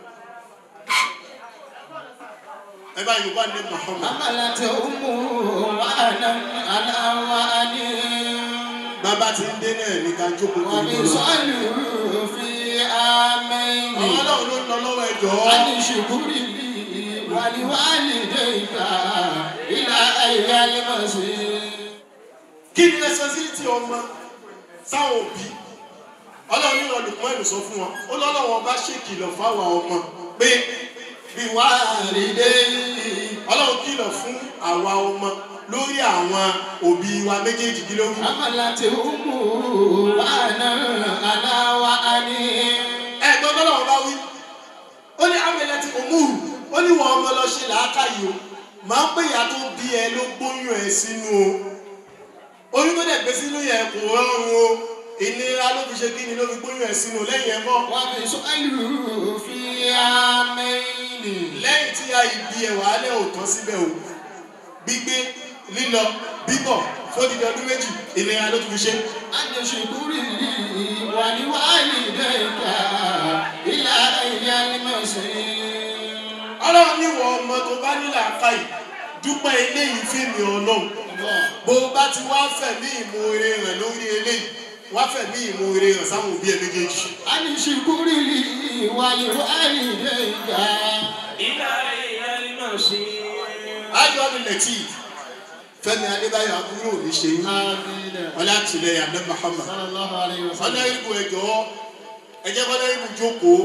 ẹ bá yorùbá ní muhammad حملت أمه وأنا على وأني bàbá ti ń dé náà ní ká jókòó tó ń bọ̀ lọ. وبصلوا في آمين àwọn ọlọ́run ló ń lọ lọ́wọ́ ẹjọ́ أن اشكر لي ولوالديك إلى أيام المصير kí ni responsibility ọmọ sáwọn òbí ọlọ́run ní lukumanu sọ fún wọn ó lọ́lọ́wọ́n bá ṣèkìlọ̀ fáwọn ọmọ pé bí wàá rí dé ọlọ́run kìlọ̀ fún àwa ọmọ lórí àwọn òbí wa méjèèjì kí ló wí. حملت أمه وأنا على وأني ẹ̀gbọ́n tó lọ́wọ́ bá wí ó ní amẹ́lẹ́ tí kò múrù ó ní wọn ọmọ lọ ṣe làákàyè o máa ń pè ìyá tó bí ẹ ló gbóyún ẹ sínú o oyún tó dẹ̀ gbé sínú yẹn kò rọrùn o ìnira ló fi ṣe kí ni ló fi gbóyún ẹ sínú lẹ́yìn ẹ̀ mọ́ وبصلوا في آمين lẹ́yìn tí a ibi ẹ̀ wà á lẹ́ òótọ́ síbẹ̀ o gbígbé lílọ bíbọ̀ fódìdí ọdún méjì ìnira ló tún fi ṣe أن اشكر لي ولوالديك إلى أيام المصير ọlọ́run níwọ̀ ọmọ tó bá nílà káyì dúpẹ́ eléyìí fèmí ọlọ́run bó o bá ti wá fẹ̀mí ìmoore rẹ̀ lórí eléyìí wá fẹ̀mí ìmoore rẹ̀ sáwọn òbí ẹ̀ méjèèjì. أن اشكر لي ولوالديك إلى أيام المصير ayọ̀ ọdún lẹ́tì fẹ́mi adébáyọ̀ àbúrò ní ṣe yín آمين ọlá àtìlẹyìn abdul muhammad صلى الله عليه ọlá وسلم ibù ẹjọ́ ẹjẹ́ kọ́lá ibù jókòó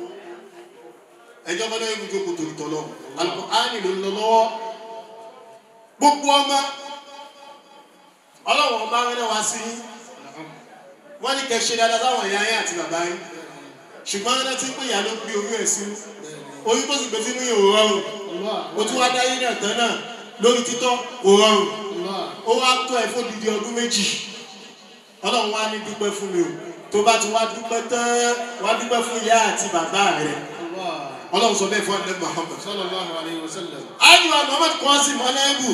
ẹjọ́ kọ́lá ibù jókòó torí tọ́lọ́ alukur'ani ló ń lọ lọ́wọ́ gbogbo ọmọ ọlọ́wọ́n ọmọ arẹ́rẹ́ wá sí yín wọ́n ní kẹ́ ṣe dáadáa sáwọn ìyá yín àti bàbá yín ṣùgbọ́n ẹni tí ń pè yà ló gbé oyún ẹ̀ sínú oyún tó sì gbé sínú yìí ò rọrùn الله o tún wá dáyé náà tán náà lórí títọ́ kò rọrùn الله ó wá tó ẹ fún dídí ọdún méjì ọlọ́run wá ní dúpẹ́ fún mi o tó bá ti wá dúpẹ́ tán wá dúpẹ́ fún ìyá àti bàbá rẹ الله ọlọ́run sọ bẹ́ẹ̀ fún ẹ̀ Muhammad. صلى الله عليه وسلم ájúwa Muhammad kọ́ sí mọ́lẹ́bù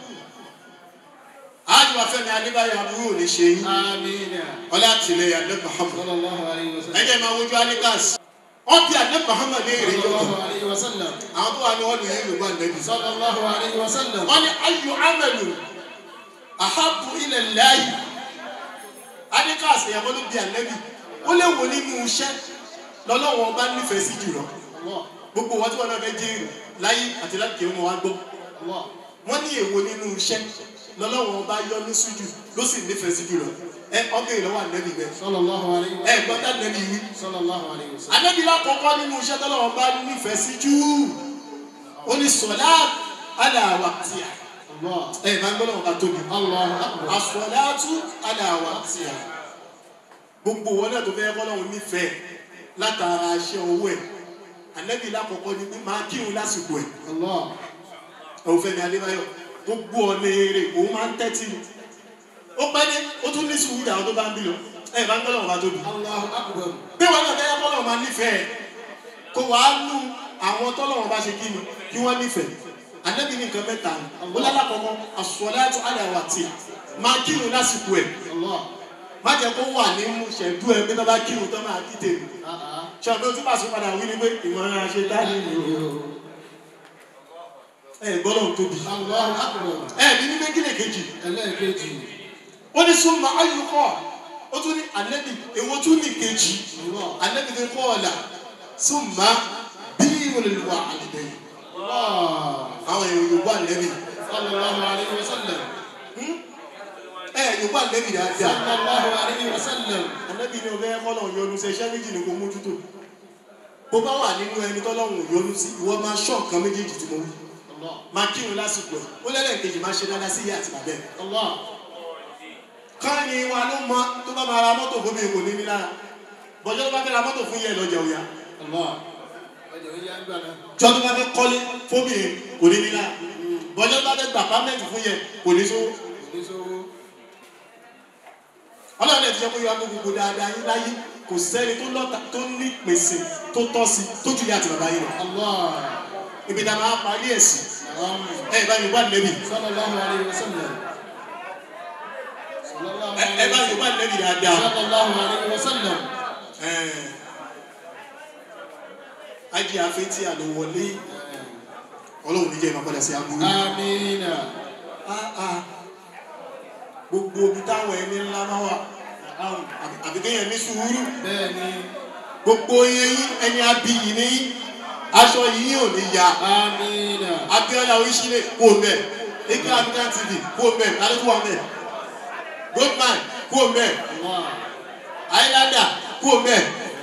ájúwa Fẹ́mi Adébáyọ̀ àbúrò ní ṣe yín آمين ọlá àtìlẹyìn ẹ̀ Muhammad. صلى الله عليه وسلم ẹ̀jẹ̀ máa wojú alikas wọ́n bí ẹ̀ Muhammad ní èrè صلى yọ̀tọ̀ الله عليه وسلم àwọn tó wà ní wọ́n lù yín lùgbọ́n nẹ́bí. صلى الله عليه وسلم wọ́n ní ayò amẹ̀lù ahabu ilẹ̀ láàyè adikas ìyàwó ló bí ànẹ́bí ó lè wò nínú iṣẹ́ lọ́lọ́wọ́n bá nífẹ̀ẹ́ sí jùlọ الله gbogbo wọn tí wọn náà fẹ́ jẹ́ èrò láyé àti láti kéré wọn wá gbọ́ الله wọ́n ní èwo nínú iṣẹ́ lọ́lọ́wọ́n bá yọ ní sójú ló sì nífẹ̀ẹ́ sí jùlọ ẹ ọbẹ̀ ìlọ́wọ́ ànẹ́bí bẹ́ẹ̀ صلى الله عليه ẹ وسلم gbọ́dọ̀ ànẹ́bí wí صلى الله عليه وسلم ànẹ́bí lákọ̀ọ́kọ́ nínú iṣẹ́ tọ́lọ́wọ́n bá nífẹ̀ẹ́ sí jù ó ní sọ̀lá aláwa tìyà الله ẹ máa ń gbọ́dọ̀ wọn bá tóbi الله أكبر asọ̀láàtú aláwa tí a gbogbo wọn náà tó fẹ́ kọ́lọ́hún nífẹ̀ẹ́ látara aṣẹ owó ẹ̀ ànẹ́bí lákọ̀ọ́kọ́ ni pé máa kírun lásìkò ẹ̀ الله òun Fẹ́mi Adébáyọ̀ gbogbo ọ̀nà èrè òun máa ń tẹ́tí ni ó pẹ́ dé ó tún ní sùúrù àwọn tó bá ń bí lọ ẹ̀ bá ń kọ́lọ́hún bá tóbi الله أكبر bí wọn náà fẹ́ kọ́lọ́hún máa nífẹ̀ẹ́ kó wàá nú àwọn tọ́lọ́hún bá ṣe kí ni kí wọ́n nífẹ̀ẹ́ ànẹ́bí ní nǹkan mẹ́ta ni ó lálákọ̀ọ́kọ́ asọ̀láàtú aláwa tí a máa kírun lásìkò ẹ̀ الله má jẹ́ kó wà ní ṣẹ̀dú ẹ bí tó bá kírun tó máa kí tèmi آه ṣe ọdún tí màá sún padà wí ni pé ìmọ̀ràn ṣe dání ni o ẹ gbọ́dọ̀ tóbi الله أكبر ẹ ní ní méjìlè kejì ẹlẹ́ẹ̀kejì ó ní súnmọ́ ayúkọ́ ó tún ní ànẹ́bì èwo tún ní kejì الله ànẹ́bì ní kọ́ ọ̀la súnmọ́ bí olùwà àlùbẹ̀yìn الله àwọn èèyàn yòówù ànẹ́bì صلى الله عليه وسلم ẹ yorùbá lẹ́bi dáadáa sallallahu alayhi wa sallam. anabi ni ọbẹ̀ kọ́lọ̀ yọnu sí iṣẹ́ méjì ni kò mójútó bó bá wà nínú ẹni tọ́lọ́hún yọnu sí ìwọ máa ṣọ́ nǹkan méjèèjì tí mo wí Allah. máa kírun lásìkò ẹ̀ ó lẹ́lẹ́kejì máa ṣe dáadáa sí ìyá àti bàbá ẹ̀ Allah. káàní wa ló mọ tó bá máa ra mọ́tò fún mi kò ní ní lára bọ́jọ́ tó bá fẹ́ ra mọ́tò fún yẹ lọ́jà òya Allah. ọjọ́ yìí á ń gbà náà. jọ́ tó bá fẹ́ kọ́lé fún mi kò ní ní lára bọ́jọ́ tó bá fẹ́ gbà pámẹ́ǹtì fún yẹ kò ní sówó kò ní sówó. ọlọ́run ẹ̀ ti jẹ́ pé yọ akó gbogbo dáadáa yín láyé kò sẹ́ni tó lọ́ta tó ní pèsè tó tọ́ sí tó ju ìyá àti bàbá yín lọ Allah. ibi tá a máa parí ẹ̀ sí Naam. ẹ bá yorùbá lẹ́bi sallallahu alayhi wa sallam. sallallahu ẹ ẹ bá yorùbá lẹ́bi dáadáa sallallahu alayhi wa sallam. ẹ ajé afetí àlọ́ wọlé ọlọ́run níjẹ́ ìmọ̀ padà sí aburú. amiina. Ah, ah. gbogbo ibi táwọn ẹni ńlá máa wà àbí- àbí kéèyàn ní sùúrù bẹ́ẹ̀ni. gbogbo yẹn ẹni abiyì ní aṣọ yìí ò ní ya amiina. abiola oríṣiríṣi kó mẹ eke african tv kó mẹ alẹ́kùn wa mẹ goldman kó mẹ Allah. islander kó mẹ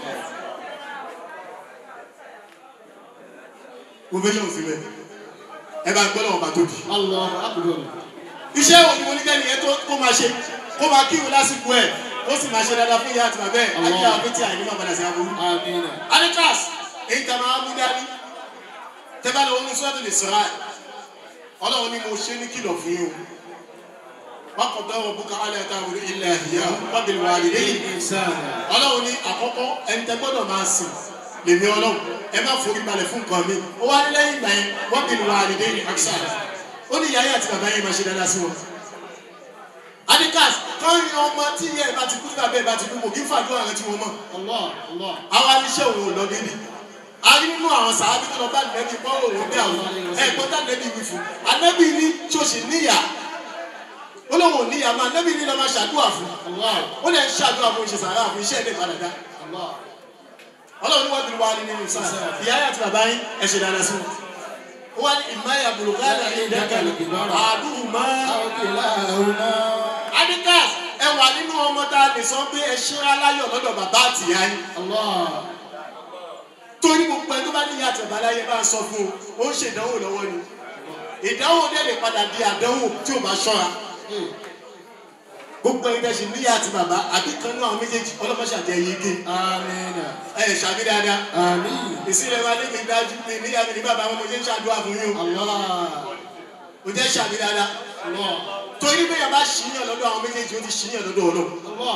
ovation sí mẹ ẹ bá ń gbọ́ lọ́wọ́ bá tóbi. Allahu akbar. iṣẹ́ wo ni mo ní kẹ́ni yẹn tó kó máa ṣe kó máa kírun lásìkò ẹ̀ ó sì máa ṣe dáadáa fún ìyá àti bàbá ẹ̀ Allah. ajé àwọn pété àìní máa padà sí aburú. amiina. Anikas èyí tá a máa mú dání tẹ́bá lọ́wọ́ ní sọ́dọ̀ lè sọ́ra ẹ̀ ọlọ́run ni mo ṣe ní kìlọ̀ fún yín o wọ́n kọ̀ dọ́wọ́ bùkà alẹ́ ẹ̀ta òru ilẹ̀ ìyá wábìlì wà lè lẹ́yìn insana. ọlọ́run ní àkọ́kọ́ ẹni tẹ́ gbọ́dọ̀ máa sìn lèmi ọlọ́run ẹ má forí balẹ̀ fún nǹkan mi ó wá ní lẹ́yìn ìgbà yẹn wábìlì wà lè lẹ́yìn àkísà ó ní ìyá yẹn àti bàbá yẹn máa ṣe dáadáa sí wọn. Anikas kọ́rin ọmọ tí ìyá ẹ̀ bá ti kú tí bàbá ẹ̀ bá ti kú kò kí ń fàdúrà rẹ tí wọ́n mọ̀ Allah. Allah. àwa níṣẹ́ òun ò lọ débi a rí nínú àwọn sàábí tó lọ bá nẹ́bí bọ́ òun dé àwọn ẹ̀gbọ́n tá nẹ́bí wí fún anẹ́bí ní tí o sì níyà ó lóun ò níyà máa nẹ́bí ní lọ́ máa ṣàdúrà fún Allah. ó lè ń ṣàdúrà fún ìṣe sàrà fún iṣẹ́ ilé ìpadà dá Allah. ọlọ́run níwájú ni wà á ní nínú ìsà ìyá yà àti bàbá yín ẹ̀ ṣe dáadáa sí wọn. ó wá ní ìmáyà bùrùkádà ní ìdákàlẹ̀ àdúgbò máa aw kilahuma. adikas ẹ wà nínú ọmọ tá a lè sọ pé ẹ ṣe aláyọ̀ lọ́dọ̀ bàbá àtìyá yín Allah. torí gbogbo ẹni tó bá ní ìyá àtẹ̀bá láyé bá ń sọ fún o ó ń ṣe ìdánwò lọ́wọ́ ni ìdánwò dẹ̀ lè padà di àdánwò tí ò bá ṣọ́ra gbogbo ẹni tẹ̀sí ní ìyá àti bàbá àbí kan náà àwọn méjèèjì ọlọ́mọṣà jẹ́ yege amiina. ẹ ẹ̀ ṣàbí dáadáa amiin. ìsílẹ̀ wa ní mi dájú mi níyà mi ní bàbá wọn mo ṣe ń ṣàdúrà fún yín o Allah. mo jẹ́ ṣàbí dáadáa Allah. torí bẹ́ẹ̀ bá ṣìyàn lọ́dọ̀ àwọn méjèèjì ó ti ṣìyàn lọ́dọ̀ ọlọ́ Allah.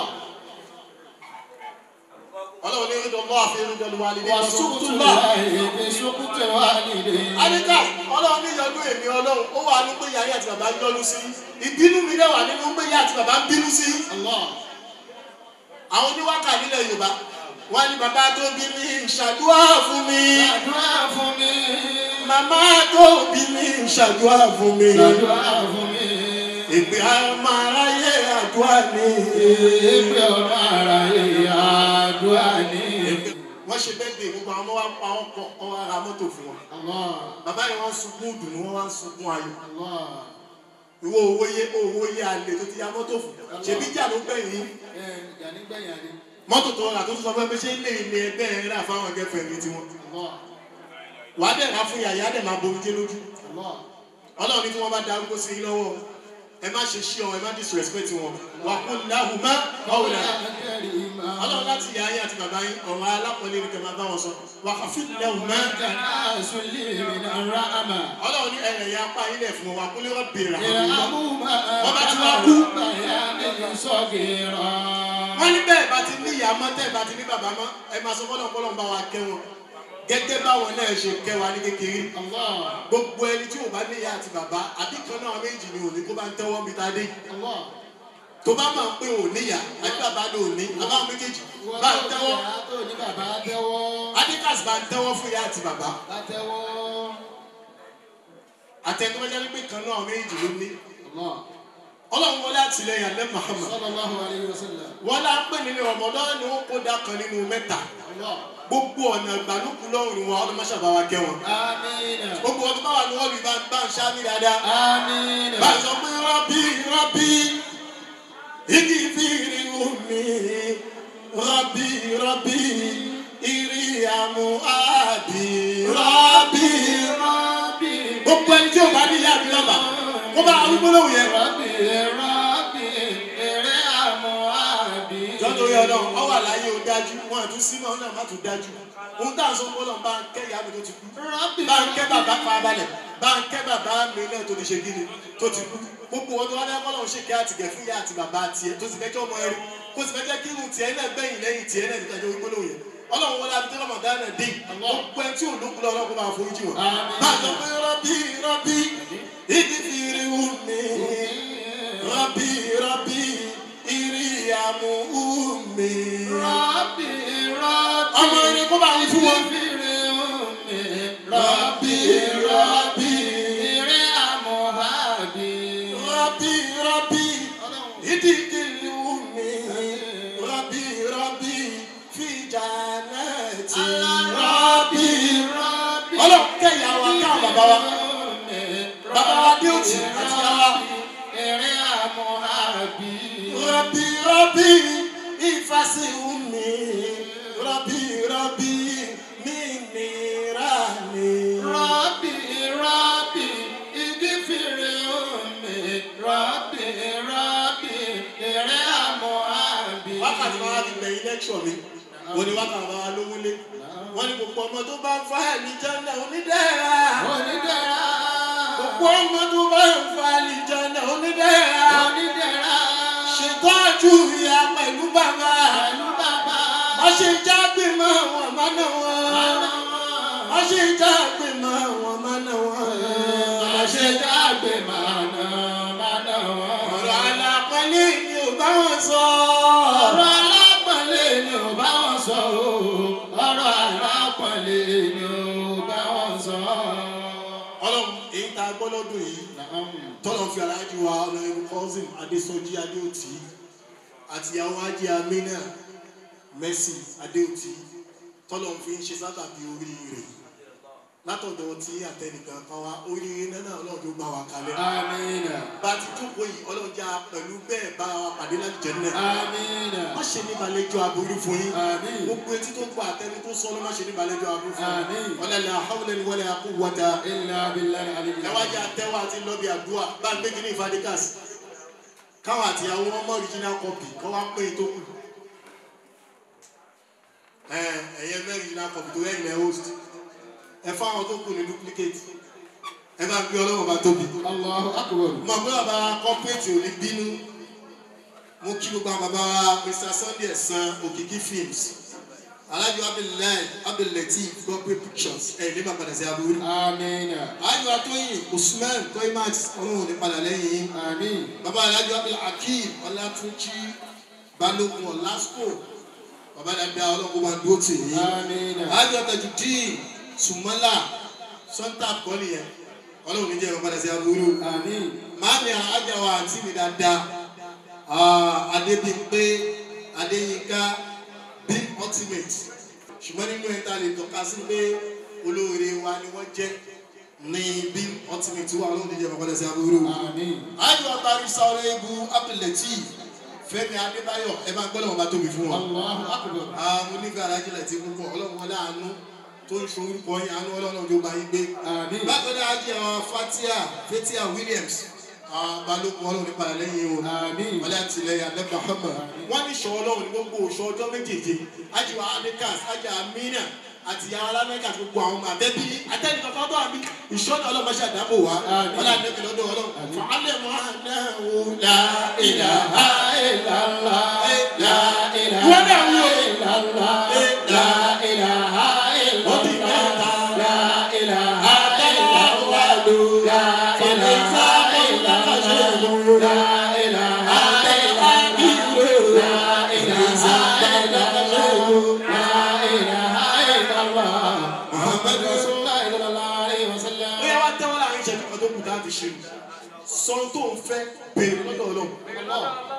ọlọ́run ní ìdọ̀ lọ́wọ́ àfi ìrìndọ̀ lọ́wọ́ àlè ní wa ìsúkútù sukutu lọ́wọ́ lahi bi sukuti walidayn. Adéka ọlọ́run ní ìyọnu èmi ọlọ́run ó wà ní pé ìyá àti bàbá ń yọnu sí ìbínú mi dẹ̀ wà nínú pé ìyá àti bàbá ń bínú sí. Allah. Àwọn oníwákà nílẹ̀ Yorùbá wọ́n ní bàbá tó bí mi ṣàdúrà fún mi. Ṣàdúrà fún mi. Màmá tó bí mi ṣàdúrà fún mi. Ṣàdúrà fún mi. Ìpè ọmọ aráyé àdúrà ni. Èpè ọmọ ara yìí àdúrà ní. Wọ́n ṣe bẹ́ẹ̀ dé gbogbo àwọn ọmọ wa pa wọn kọ ọ wá ra mọ́tò fún wọn. Allah. Bàbá yẹn wọ́n sunkún ìdùnnú wọ́n wá ń sunkún ayọ̀. Allah. Ìwọ owó yé owó yé alẹ́ tó ti ya mọ́tò fún. Ṣèbí jà ló gbẹ̀yìn. Ẹ ìjà nígbẹ̀yìn àdé. mọ́tò tó rà tó tún sọ fún ẹ pé ṣé ilé ilé ẹgbẹ́ ẹ rà fáwọn gẹ́fẹ̀ mi tiwọn. Allah. wàá dẹ̀ rà fún yàyà dẹ̀ máa bomi jẹ́ lójú. Allah. ọlọ́run ní tí wọ́n bá darúgbó sí i lọ́wọ́ ẹ má ṣe ṣí ọ ẹ má disrespect wọn. wà á kún láhùn má báwo la. ọlọ́run láti yà ayé àti bàbá yín ọ̀rọ̀ alápọ̀lẹ́ ni kẹ́ máa bá wọn sọ. wà á fi láhùn má. ọlọ́run ní ẹ̀yẹ̀ ya apá yín lẹ̀ fún wọn wà á kún lérò bèrè wọ́n ní bẹ́ẹ̀ bá ti ní ìyá mọ́ tẹ́ ẹ bá ti ní bàbá mọ́ ẹ máa sọ fọ́lọ́ fọ́lọ́ ń bá wa kẹ́ wọn gẹ́gẹ́ báwọn náà ṣe kẹ́ wa ní kékeré gbogbo ẹni tí ò bá ní ìyá àti bàbá àbí kan náà méjì ni òní kó bá ń tẹ́wọ́ mi ta dé tó bá máa ń pé òní ìyá àbí bàbá ní òní àbá méjèèjì bá ń tẹ́wọ́ adikas bá ń tẹ́wọ́ fún ìyá àti bàbá àtẹnudọ́jà ní pé kan náà méjì ló ní ọlọ́run wọlé àtìlẹyìn alẹ́ Muhammad wọ́n lá pè nínú ọmọdé ni wọ́n kó dá kan nínú mẹ́ta gbogbo ọ̀nà ìgbàlùkù lọ́rùn wọn ọdún mọ́ṣábà wa kẹ́ wọn gbogbo ọdún báwa ni wọ́n lù bá bá ń ṣáájú dáadáa bá a sọ pé rọ́bì rọ́bì igi fìrí omi rọ́bì rọ́bì ìrì àmú àbí rọ́bì Rabbi, gbogbo ẹni tí o bá ní ìyá àbí bàbá kó bá arúgbó lóhùn yẹn. Rabbi, Rabbi, èrè àmúhàbí. jọ́tò yọ náà ọ wà láyé o dájú wọn àtún sí náà náà má tún dájú ohun tá à ń sọ pé ọlọ́run bá ń kẹ́ ìyá mi tó ti kú Rabbi, bá ń kẹ́ bàbá farabalẹ̀ bá ń kẹ́ bàbá mi náà tó ti ṣe gíni tó ti kú gbogbo wọn tó wá dẹ́ kọ́lọ́run ṣe kẹ́ àtìgẹ̀ fún ìyá àti bàbá tiẹ̀ tó sì fẹ́ kí ọmọ ẹrú kó sì fẹ́ jẹ́ kí irun tiẹ̀ náà gbẹ̀yìn lẹ́yìn tiẹ̀ náà nígbà tó gbólóhùn yẹn ọlọ́run wọlé abidjan ramadan náà dé gbogbo ẹ tí ò lókun lọ ọlọ́run kó máa forí jì wọ́n. Àmín. bá a sọ pé rọ́bì rọ́bì igi fi rí wù mí rọ́bì rọ́bì ìrì àmú wù mí. Rabbi, Rabbi, ọmọ ẹni kó bá ń fún wọn. fìrì omi. Rabbi, Rabbi, èrè àmúhàbí. Rabbi, Rabbi, ìdíkìlì mi. Rabbi, Rabbi, fi jannati. Rabbi, Rabbi, ọlọ́run kẹ́yà wa káwọn bàbá wa. Bàbá wa dé òtí àti yàrá. èrè àmúhàbí. Rabbi, Rabbi, ìfàsí mi. Rabbi, Rabbi, mi nira ni. Rabbi, Rabbi, igi fìrì omi. Rabbi, Rabbi, èrè àmúhàbí. wákàtí máa fi gbẹ̀yìn lẹ́kṣọ̀ mi wọ́n ní wákàtí máa lówó lé wọ́n ní gbogbo ọmọ tó bá ń fa àlìjáná onídẹ́ra Onídẹ̀ra. gbogbo ọmọ tó bá ń fa àlìjáná onídẹ́ra Onídẹ̀ra. ṣètọ́jú ìyá pẹ̀lú bàbá Pẹ̀lú bàbá. wọ́n ṣe jágbe mọ́ wọn mọ́nà wọn wọ́n ṣe jágbe mọ́ wọn mọ́nà wọn wọ́n ṣe Àṣejágbe mànà mànà wọn. ọ̀rọ̀ alápọ̀lẹ́ ni ò bá wọn sọ Ọ̀rọ̀ alápọ̀nlé ni ò bá wọn sọ o. Ọ̀rọ̀ alápọ̀nlé ni ò bá wọn sọ. ọlọ́run èyí tá a gbọ́ lọ́dún yìí tọ́lọ̀ fi aláàjì wa ọlọ́run cousin adésọjí adéòtí àti ìyàwó ajé amínà mercy adéòtí tọ́lọ̀ fi ń ṣe sábàbí oríire látọ̀dọ̀ tí àtẹnìkan kan wá oríire náà ọlọ́run tó gbà wá kalẹ̀ Amina. bá a ti jókòó yìí ọlọ́run já pẹ̀lú bẹ́ẹ̀ bá wa pàdé láti jẹ́ náà Amina. má ṣe ní balẹ̀jọ́ aburú fún yín Àmín. gbogbo etí tó gbọ́ àtẹni tó sọ ló má ṣe ní balẹ̀jọ́ aburú fún Àmín. yín ọlọ́lá hawlẹ̀ ni wọlé akú wọ́ta Illa billahi aliyu. ẹ wá jẹ àtẹwà àti lọbi àdúrà bá ń gbé kí ní ìfadíkàs káwọn àti àwọn ọmọ original copy kọ́ wá pé tó kù ẹ ẹyẹ mẹ́rin original copy tó yẹn ilẹ̀ host ẹ fáwọn tó kù ní duplicate ẹ bá gbé ọlọ́wọ́ bá tóbi Allahu akbar. mo àgbẹ̀ bàbá corporate ò ní bínú mo kí gbogbo àwọn bàbá wa Mr Sunday ẹ̀sán òkìkí films alájọ abdullahi abdullateef corporate pictures ẹ̀ ní bàbá dàsí aburú Amina. alájọ atóyìn usman toymax ọlọ́run ní padà lẹ́yìn yín Amin. bàbá alájọ abdul hakeem ọlátúnjì balógun ọlásùkò bàbá dàda ọlọ́run máa dúró tì yín Amina. alájọ tajudeen sùmọ́là sọ́ńtà kọ́lì yẹn ọlọ́run ní jẹ́ bàbá dàsí aburú Amin. maami alájà wa àǹtí mi dáadáa ah, adébímpé adéyínká bí ultimate ṣùgbọ́n nínú ẹ̀ta lè tọ́ka sí pé olóore wa ni wọ́n jẹ́ ní bí ultimate wa ọlọ́run ní jẹ́ bàbá dàsí aburú Amin. ayọ̀ abarisa ọ̀rẹ́ ibu abdulateef fẹ́mi adébáyọ̀ ẹ máa gbọ́dọ̀ wọn bá tóbi fún wọn. Allahu akbar. àwọn onífẹ́ alájẹlẹ̀ ti púpọ̀ ọlọ́run wọlé àánú tó ń ṣe orúkọ yín àánú ọlọ́run tó bá yín gbé. Amin. bákan náà ajé àwọn fatia fatia williams àwọn balógun ọlọ́run nípa lẹ́yìn o. Amin. wọlé àtìlẹyìn alẹ́ muhammed. wọ́n ní sọ ọlọ́run ní gbogbo oṣù ọjọ́ méjèèjì ajé wa adekas ajé amina àti yàrá alámẹ́ka àti gbogbo àwọn ọmọ àtẹ́bí àtẹ́bí kankan tó àbí ìṣọ́nà ọlọ́mọṣẹ́ àdábò wa Àmín. wọlé àtẹ́bí lọ́dọ̀ ọlọ́run. fàálẹ̀ mọ́ àná wò lá ìlàhà illallah. La ilaha Ìwọ náà wí o. illallah. La ilaha Wọ́n ti illallah. mẹ́ta. La ilaha Àdáyàwó. illallah. La ilaha illallah. La ilaha illallah. La ilaha illallah. La ilaha illallah. Muhammad Rasulullah sallallahu alaihi wasallam. ó yẹ wá tẹ́wọ́ láàrin ìṣẹ́jú kan tó kù tá a fi ṣe sọ tó ń fẹ́ béèrè lọ́dọ̀ ọlọ́run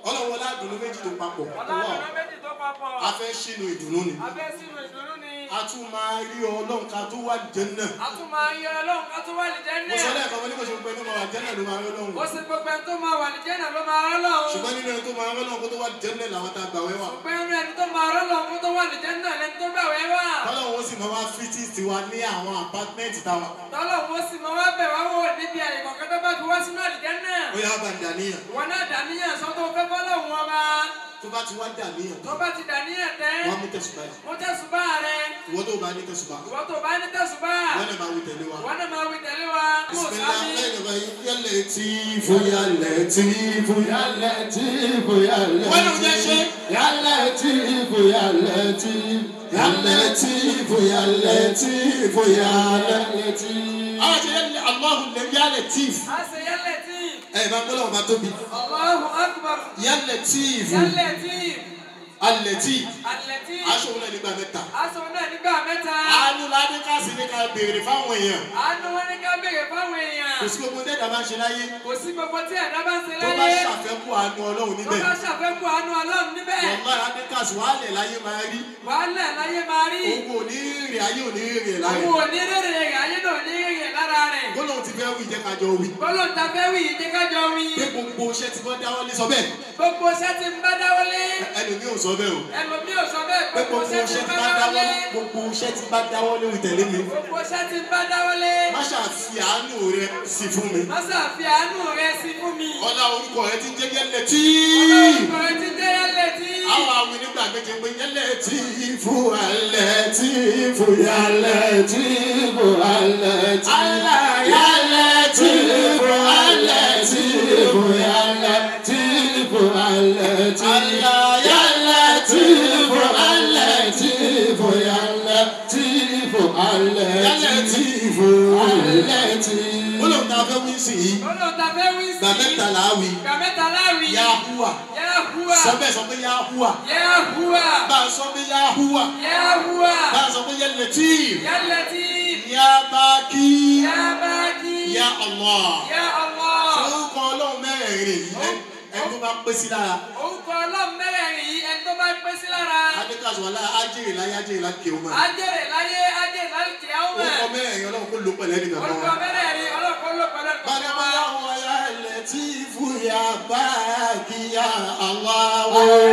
ọlọ́run wọlé àdùnnú méjì tó papọ̀ ọlọ́run méjì tó papọ̀. a fẹ́ ṣínú ìdùnnú ni abẹ́ sínú ìdùnnú ni. a tún máa rí ọlọ́run ká tó wà jẹ́nà a tún máa yọ ọlọ́run ká tó wà ní mo sọ jẹ́nà. lẹ́ẹ̀kan mo ní kò ṣe gbẹ ní mo wà jẹ́nà ló máa rí ọlọ́run ó sì gbogbo ẹni tó máa wà ní jẹ́nà ló máa rọ́ lọ́run. ṣùgbọ́n nínú ẹni tó máa rí ọlọ́run kó tó wà jẹ́nà làwọn tá a gbà wẹ́wà ṣùgbọ́n inú ẹni tó máa rọ́ lọ́run kó tó wà ní jẹ́nà lẹni tó gbà wẹ́ wà. tọ́lọ́run ó sì máa wá fítì tiwa ní àwọn apátímẹ́ǹtì táwa tọ́lọ́run ó sì máa wá bẹ̀ wá wò níbi àyè kọ̀ọ̀kan tó bá fi wá sínú àlìjẹ́nà. ó yá bá dàníyàn wọn náà dàníyàn sọ́tò fẹ́ fọ́lọ́run ọba. tó bá ti wá dàníyàn tó bá ti dàníyàn tẹ́. wọ́n á mú tẹ̀sùbá yìí mo tẹ̀sùbá rẹ. ìwọ tó bá ní tẹ̀sùbá ìwọ tó bá ní tẹ̀sùbá. wọ́n náà máa wí tẹ̀lé wa. wọn náà máa wí tẹ̀lé wa. kó o بسم sábì. الله الرحمن الرحيم يا لطيف يا لطيف يا لطيف يا وين وجه شيء؟ يا لطيف يا لطيف يا لطيف يا لطيف يا لطيف àwọn ti yẹ Allahu lẹ ya Latif a ṣe yálẹ̀ tí. ẹ bá gbọ́dọ̀ wọn bá tóbi Allahu akbar. ya Latif yálẹ̀ tí. Al-Latif alẹ̀ tí. aṣọ òun náà nígbà mẹ́ta aṣọ náà nígbà mẹ́ta. àánú ládé káàsì ní ká béèrè fáwọn èèyàn àánú wọn ní ká béèrè fáwọn èèyàn. kò sí gbogbo dẹ́dà máa ń ṣe láyé kò sí gbogbo tí ẹ̀dá bá ń ṣe tó bá láyé. ṣàfẹ́kù àánú Ọlọ́run tó níbẹ̀ bá ṣàfẹ́kù àánú ọlọ́run níbẹ̀. wàlá ládé káàsì wàhálẹ̀ láyé máa rí wàhálà láyé máa rí. owó ní rìn ayé ò ní rìn láyé òun ò ní rèrè rẹ̀ ayé náà ò ní rèrè lára rẹ̀. gbọ́dọ̀ ti fẹ́ wí jẹ́ kájọ wí bọ́lọ̀ ta fẹ́ wí yìí jẹ́ kájọ wí. pé gbogbo iṣẹ́ tí wọ́n dáwọ́ lé sọ bẹ́ẹ̀ gbogbo iṣẹ́ tí ń bá dáwọ́lé. ẹlòmíì ò sọ bẹ́ẹ̀ o ẹlòmíì ò sọ bẹ́ẹ̀ pé gbogbo gbogbo iṣẹ́ tí iṣẹ́ ń tí bá bá dáwọ́ dáwọ́lé. gbogbo iṣẹ́ tí bá dáwọ́ lé tẹ̀lé mi gbogbo iṣẹ́ tí ń bá dáwọ́lé. má ṣàfi àánú rẹ sí fún mi Mọ́sá fi àánú rẹ sí fún mi. ọlá orúkọ rẹ ti ń jẹ́ yẹ́lẹ̀ tí Ọlọ́run rẹ ti jẹ́ yálẹ̀ tí. àwọn àwọn nígbà méje pé yẹ́lẹ̀ tí fún alẹ́ tí fún yálẹ̀ tí fún alẹ́ tí yálẹ̀ tí fún alẹ́ tí fún yálẹ̀ tí fún alẹ́ tí yálẹ̀ tí fún alẹ́ tí fún yálẹ̀ tí fún alẹ́ tí fún alẹ́ tí. ó lóun ta fẹ́ wí sí i Ọlọ́run ta fẹ́ wí sí. gbà mẹ́ta là á wí Gbà mẹ́ta láwí. yahuwa Yahuwa. sọ bẹ́ẹ̀ sọ pé yahuwa Yahuwa. bá a sọ pé yahuwa Yahuwa. bá a sọ pé yẹlẹ tí Yálẹ̀ tí. ya baki Ya Baki. ya Allah Ya Allah. orúkọ ọlọ́run mẹ́rẹ̀ẹ̀rin yìí ẹ- ẹni tó bá pé sí lára Orúkọ ọlọ́run mẹ́rẹ̀ẹ̀rin yìí ẹni tó bá pẹ́ sí lára. adékàṣọ alá ajéèrè láyé ajéèrè láti kéwòn mọ́ Ajẹ́rẹ̀ láyé ajẹ́rẹ̀ láti kí á wọ̀. orúkọ mẹ́rẹ̀ẹ̀rin ọlọ́run kó ló pẹ̀lẹ́ nìkan kan Orúkọ wa. mẹ́rẹ̀ẹ̀rin ọlọ́kọ̀ ló pẹ̀lú ẹ̀kọ́ bàdé wa. bá yà wọ ya lẹ́tí fún ya baki ya Allah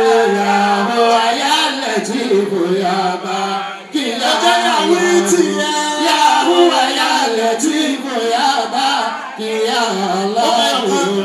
Yahoo, ya Latif, ya Baki, ya ọjọ́ yàwó tiẹ̀ Yahoo, ya Latif, ya Baki, ya Allah.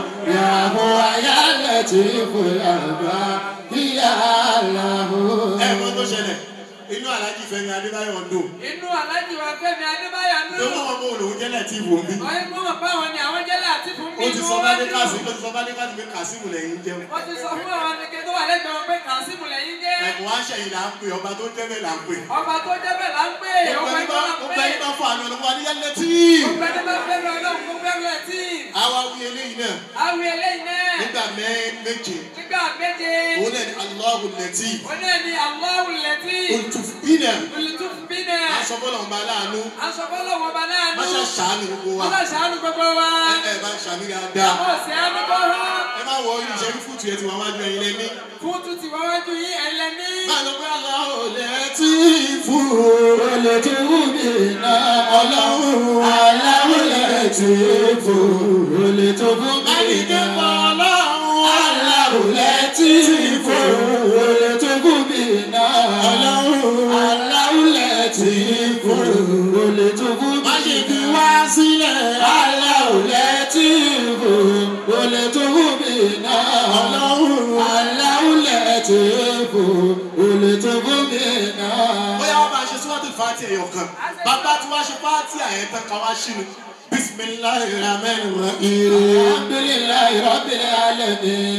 Yahoo, ya Latif, ya Baki, ya Allah. ẹ mọ tó ṣẹlẹ̀ inú alájí Fẹ́mi Adébáyọ̀ ń dùn Inú Aláàjì wa Fẹ́mi Adébáyọ̀ nù. ló mọ̀ mọ́ òun jẹ́ lẹ́tí ìwò mi Ọ̀yẹ́ kó mọ̀ báwọn ni àwọn jẹ́lẹ̀ àti fún mi. ó ti sọ bá dé káàsì ó ti sọ bá dé káàsì pé kàsímù lẹ́yìn jẹun Wọ́n ti sọ fún àwọn anìkẹ́ tó wà lẹ́gbẹ̀ẹ́ wọn pé Kàsímù lẹ́yìn jẹ́. ẹ̀kọ́ àṣẹyìn là ń pè ọba tó jẹ́ bẹ́ẹ̀ là ń pè Ọba tó jẹ́ bẹ́ẹ̀ là ń pè. gbogbo Ọba ẹni tó bá là ń gbogbo pè. ẹni bá fọ àná ọ̀nà wa ní yẹn lẹ́tí Gbogbo ẹni bá fẹ́ lọ lọ́hùn gbogbo ẹrù ẹ̀ tí. àwa wí eléyìí náà Awi eléyìí náà. nígbà mẹ́- méje Nígbà méje. òun náà ní Allahu lẹ́tí Wọ́n náà ní Allahu lẹ́tí. olùtùfínà Olùtúfù bí náà. asọ́bọ́lọ̀ ọba aláàánú Aṣọ́fọ́lọ́ wọn bá náà nù. máṣá ṣàánú gbogbo wa Ọlọ́ ṣàánú gbogbo wa. ẹ ẹ bá ń ṣàmì dáadáa Ó sì á ní kọ́ hán. ẹ má wọ ìṣẹ́rí fúùtù yẹn ti wà wájú ẹyin lẹ́ní. Fún tún ti wáwájú yín ẹ̀lẹ́ ní. máa lọ pé Allahu lẹ́tí fún Olè tí wù mí náà ọlọ́run aláwọ̀ Latif, olè tó fún mi Àníkẹ́ pọ̀ náà. ọlọ́run Aláwọ̀ Latif, olè tó fún mi náà ọlọ́run aláwọ̀ Latif, olè tó fún má mi ṣe fi náà. wá sílẹ̀. Aláwọ̀ Latif, olè tó fún mi náà ọlọ́run aláwọ̀ Latif, olè tó fún mi náà. bóyá wọ́n máa ṣe síwájú fàátì ẹ̀yọ̀ kan bàbá tí wọ́n ṣe fàátì àyẹ̀tàn kan wá sínú bisimilahi rahman rahim Alhamdulillahi Rabbil Alamin.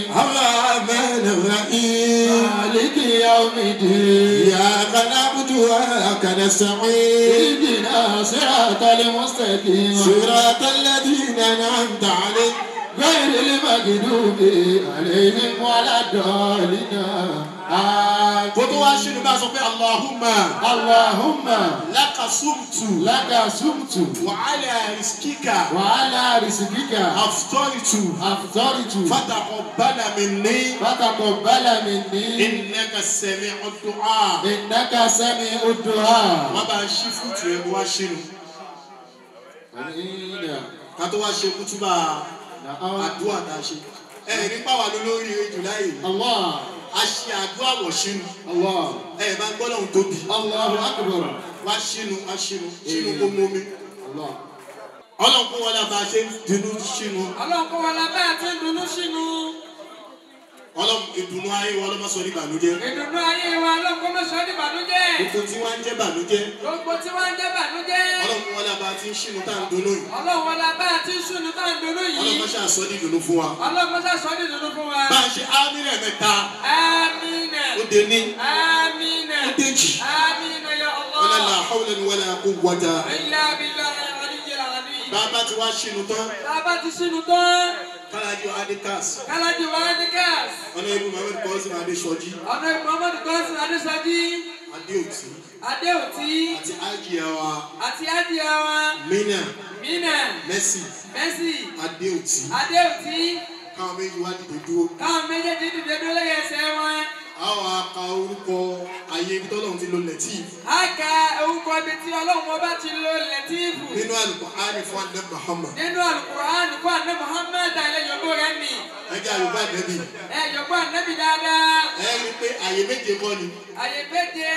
rahman rahim Maliki Yawmiddin. iyyaka na'budu wa iyyaka nasta'in Ihdina siratal mustaqim. siratal ladhina an'amta alayhim Ghayril maghdubi alayhim waladdallin. kó tó wá ṣínú bá sọ pé allahumma Allahumma laka sumtu laka sumtu wa ala riskika wa ala rizqika aftoritu afdaritu fataqabbala minni fataqabbala minni innaka sami'u du'a innaka sami'ud du'a. wọ́n bá ń ṣí fútu ẹ̀ wá ṣínú Amina. ká tó wá ṣe kútúbà Na'am. àdúrà tá a ṣe ẹ̀ nípa wà lórí jùláì Allah. a ṣe àdúrà wọ̀ ṣínú Allah. ẹ̀ bá ń gbọ́ lọ́hùn tóbi Allahu akbar. wá ṣínú wá ṣínú ṣínú kó mú mi Allah. ọlọ́run kó wọlé bá a ṣe ń dunú ṣínú ọlọ́run kó wọn la bá àti dùnú sínú. ọlọ́run ìdùnnú ayé wọn ọlọ́mọ sọ ní ìbànújẹ́ ìdùnnú ayé wa ọlọ́run kó mọ̀ sọ́ ní ìbànújẹ́. gbogbo tí wọ́n ń jẹ́ ìbànújẹ́ gbogbo tí wọ́n ń jẹ́ bànújẹ́. ọlọ́run kó wọlé bá a ti ń ṣínú tá à ń dunú yìí ọlọ́run wọn la bá àti sùnú tá à ń dùnú yìí. ọlọ́run ṣáà sọ ní ìdùnnú fún wa ọlọ́run kó sọ́ ní dùnú fún wa. bá a ṣe ámìlẹ̀ mẹ́ta amina. ó dé ní amina. ó déjì amina ya wala la Allah. hawla wala quwwata ilà abilà aliyu alami. bá a bá ti wá ṣínú tán bàbá ti sínú tán. kálájú adikas kálájú wa ní gas. ọ̀nà ibu mohammed kọ́sìn adéṣọjí ọ̀nà muhammadu kọ́sìn adéṣájí. adéòtí adéòtí. àti ájìyàwá àti adìyàwá. mina mina. mercy mercy. adéòtí adéòtí. káwọn méjì wá dìde dúró káwọn méjèèjì dìde dúró lẹ́yìn ẹsẹ̀ wọn. àwọn aka orúkọ ayé ibi tọ́lọ́run ti lo lẹ́tí a ka orúkọ ibi tí ọlọ́run ọba ti lo lẹ́tíìfù. nínú àlùkò áni fún adé muhammad nínú alukur'an kó àná muhammed alẹ́ yòókù rẹ̀ nì. ẹjẹ àlùkò àdẹ́bì ẹ yòókù ànábì dáadáa. ẹ rí i pé àyè méje kọ́ ni àyè méje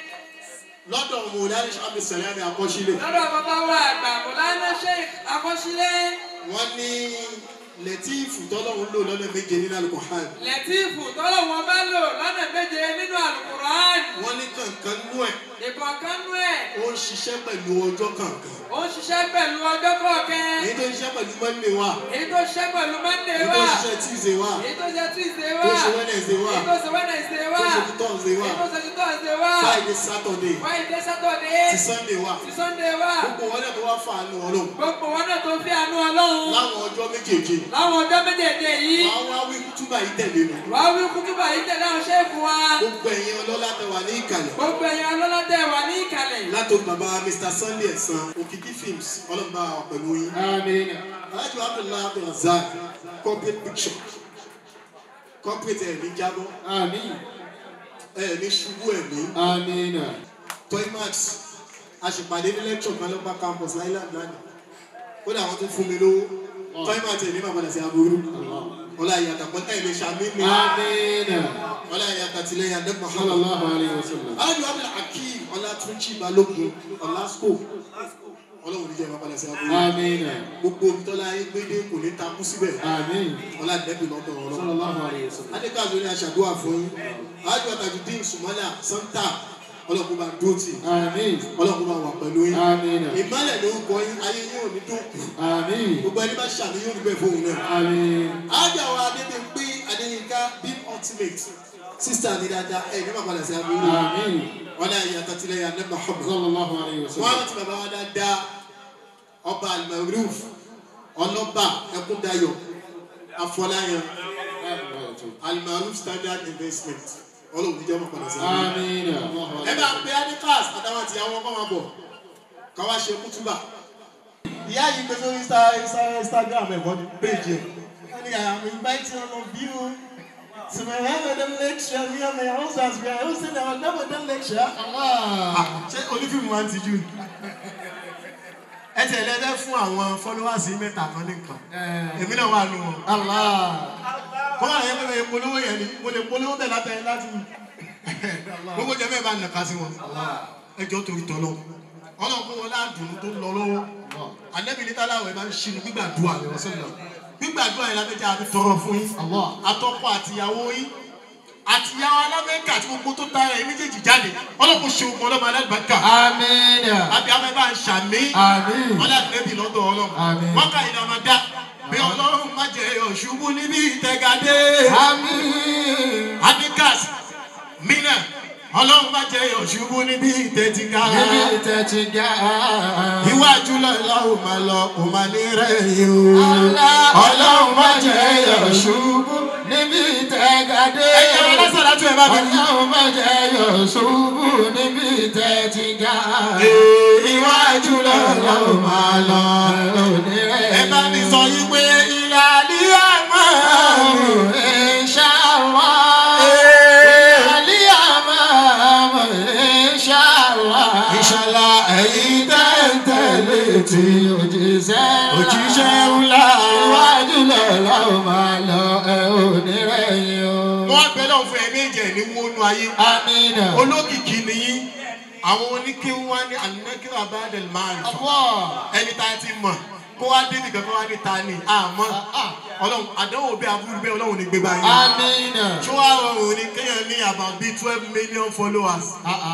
lọ́dọ̀ mọ̀lánì abdulsalam akọ́sílẹ̀ lọ́dọ̀ bàbá wa àgbà mọ̀lánà sheikh akọ́sílẹ̀. wọ́n ní lẹ́tíìfù tọ́lọ́run lò lọ́dọ̀ méje nínú àlùkò áni lẹ́tíìfù tọ́lọ̀ wọn bá lò lọ́nà méje nínú alukur'an. wọ́n ní kankan nú ẹ̀ ìkọ̀ọ̀kan nú ẹ̀ ó ń ṣiṣẹ́ pẹ̀lú ọjọ́ kankan ó ń ṣiṣẹ́ pẹ̀lú ọjọ́ kọ̀ọ̀kan. èyí tó ń ṣiṣẹ́ pẹ̀lú monday wa èyí tó ṣiṣẹ́ pẹ̀lú monday èyí wà. tó ń ṣiṣẹ́ tuesday wa èyí tó ṣe tuesday tó wà. ń ṣe wednesday wa èyí tó ṣe wednesday wà. tó ń ṣe thursday wa èyí tó ṣe thursday wà. friday saturday friday saturday. ti sunday wa ti sunday wà. gbogbo wọn náà tó wá fà á nù ọlọ́run gbogbo wọn náà tó fi àánú ọlọ́run. láwọn ọjọ́ méjèèjì láwọn ọjọ́ méjèèjì yìí. àwọn wá wí kútúbà yìí tẹ̀lé mi wàá wí kútùbà yìí tẹ̀lé àwọn ṣẹ́ẹ̀fù wa. gbogbo ẹ̀yin ọlọ́lá tẹ wà ní ìkàlẹ̀ gbogbo ẹ̀yin ọlọ́lọ́dẹ wà ní ìkàlẹ̀. látòkè bàbá mr sunday ẹ̀sán òkìkí films ọlọ́mọba wà pẹ̀lú yín Amina. alájọ abdullahi abdulrasaq corporate picture corporate ẹ̀ ní jábọ́ Amin. ẹ̀ ní ṣubú ẹ̀ ní Amina. toymax àṣìpàdé ní lecture kan lọ́pàá campus island lánàá kódà wọ́n tún fún mi lówó toymax ẹ̀ ní màá padà sí aburú ọlá ìyàtọ̀ pọ̀ ẹ̀ lè ṣàmì mi Amina. ọlá ìyàtọ̀ tilẹ̀ yàtọ̀ Muhammad. Sallallahu alayhi wa sallam. alájọ abdul hakeem ọlátúnjì balógun ọlásùkò ọlọ́run níjẹ́ ìwà padà sí aburú Amina. gbogbo tọ́lá ayé gbédé kò ní takú síbẹ̀ Amin. ọlá ìdẹ́bì lọ́dọ̀ ọlọ́run. Sallallahu alayhi wa sallam. adékàzó ni aṣàdúrà fún yín alájọ àtàjùdín sùmọ́là santa ọlọ́run bá dúró tì Amin. ọlọ́run bá wà pẹ̀lú yín Amina. ìmọ̀lẹ̀ ló ń kọ yín ayé yín ò ní dùn Amin. gbogbo ẹni bá ṣàmì yóò rí bẹ́ẹ̀ fóun náà. Amin. alájọ àwọn adébíyí adéyínká bíi ultimate sísá mi dáadáa ẹ̀ ní màpadà sí aburú Amin. ọlá ìyàtọ̀ tilẹ̀ yà ní Muhammad. Sallallahu alayhi wa wọ́n sallam. á ti bàbá wa dáadáa ọba alimaruf ọlọ́ba ẹkúndayọ̀ afọláyan alimaruf standard investment ọlọ́run níjọ́ máa padà sí i. Amina. ẹ bá pe adikas àtàwọn àti àwọn ọkọ máa bọ̀ káwá ṣe kútúbà. ìyá yìí gbé sórí Insta- Insta- instagram ẹ̀kọ́ ní péjì ẹ̀. wọ́n ní I'm inviting all of you to my Ramadan lecture me and my husband we are hosting our Ramadan lecture. Ah, ṣé onífíìmù wa ń tijú ni? ẹ tẹ̀ lẹ́fẹ́ fún àwọn followers yìí mẹ́ta kan ní nǹkan èmi náà wà nù wọn. kọ́ àwọn yẹn pé polówó yẹn ni mo lè polówó bẹ́ẹ̀ látẹ̀ láti gbogbo jẹ́ mẹ́ẹ̀ bá nàka sí wọn. ẹ jọ torí tọ́ lọ ọlọ́run kó wọn ládùn tó lọ lọ́wọ́ ànẹ́bí ní táláwọ̀ ẹ bá ń ṣinú gbígbàdúrà gbígbàdúrà yẹn lábẹ́jà àti tọrọ fún yín àtọkọ àtìyàwó yín àtìyàwó alámẹ́ríkà àti gbogbo tó ta ẹ̀ méjèèjì jáde ọlọ́run ṣe ogun ọlọ́mọ alágbàkà Amina. àbí abẹ́ bá ń ṣàmì Amin. wọ́n láti lẹ́bi lọ́dọ̀ ọlọ́run Àmín. wọ́n ká ìdá máa dá bí ọlọ́run má jẹ́ ọ̀ṣubú níbi ìtẹ̀gàdé Amin. adikas mina ọlọ́run má jẹ́ ọ̀ṣubú níbi ìtẹ̀tìgà Níbi tẹ̀tí ga. iwájú lọ́lọ́run máa lọ kò máa ní rẹ̀ yìí o Ọlọ́run má jẹ́ ọ̀ṣubú níbi tẹ́gàdé. ẹ̀yin àwọn alásàlá tún ẹ̀ bá mi wí. Ọlọ́run má jẹ́ yọ̀ ṣubú níbi tẹ́ ti ga. Iwájú lọ́lọ́run máa lọ onírẹ̀. ẹ bá mi sọ yí pé ìlàlí àmọ́ Ìṣàlá ẹ̀yìn tẹ́ntẹ́lẹ̀ tí òjíṣẹ́ òjíṣẹ́ ńlá. Iwájú lọ́la ó máa lọ ẹ ò ní rẹ̀yìn o. wọ́n bẹ lọ́wọ́ fún ẹ̀mí ìjẹ́ ní wọnú ayé. Amina. olókìkí nìyí àwọn oníkéwú wá ní ànákìrò abádẹ́lì máa ń fà. Ọ̀pọ̀. ẹni tá a ti mọ̀ kó wá débi kankan wá ní ta ni àmọ́ ọlọ́run àdánwò bí aburú bẹ́ẹ̀ ọlọ́run ní gbégbá yín. Amina. ṣé wàá rọrùn ní kéèyàn ní about bíi twelve million followers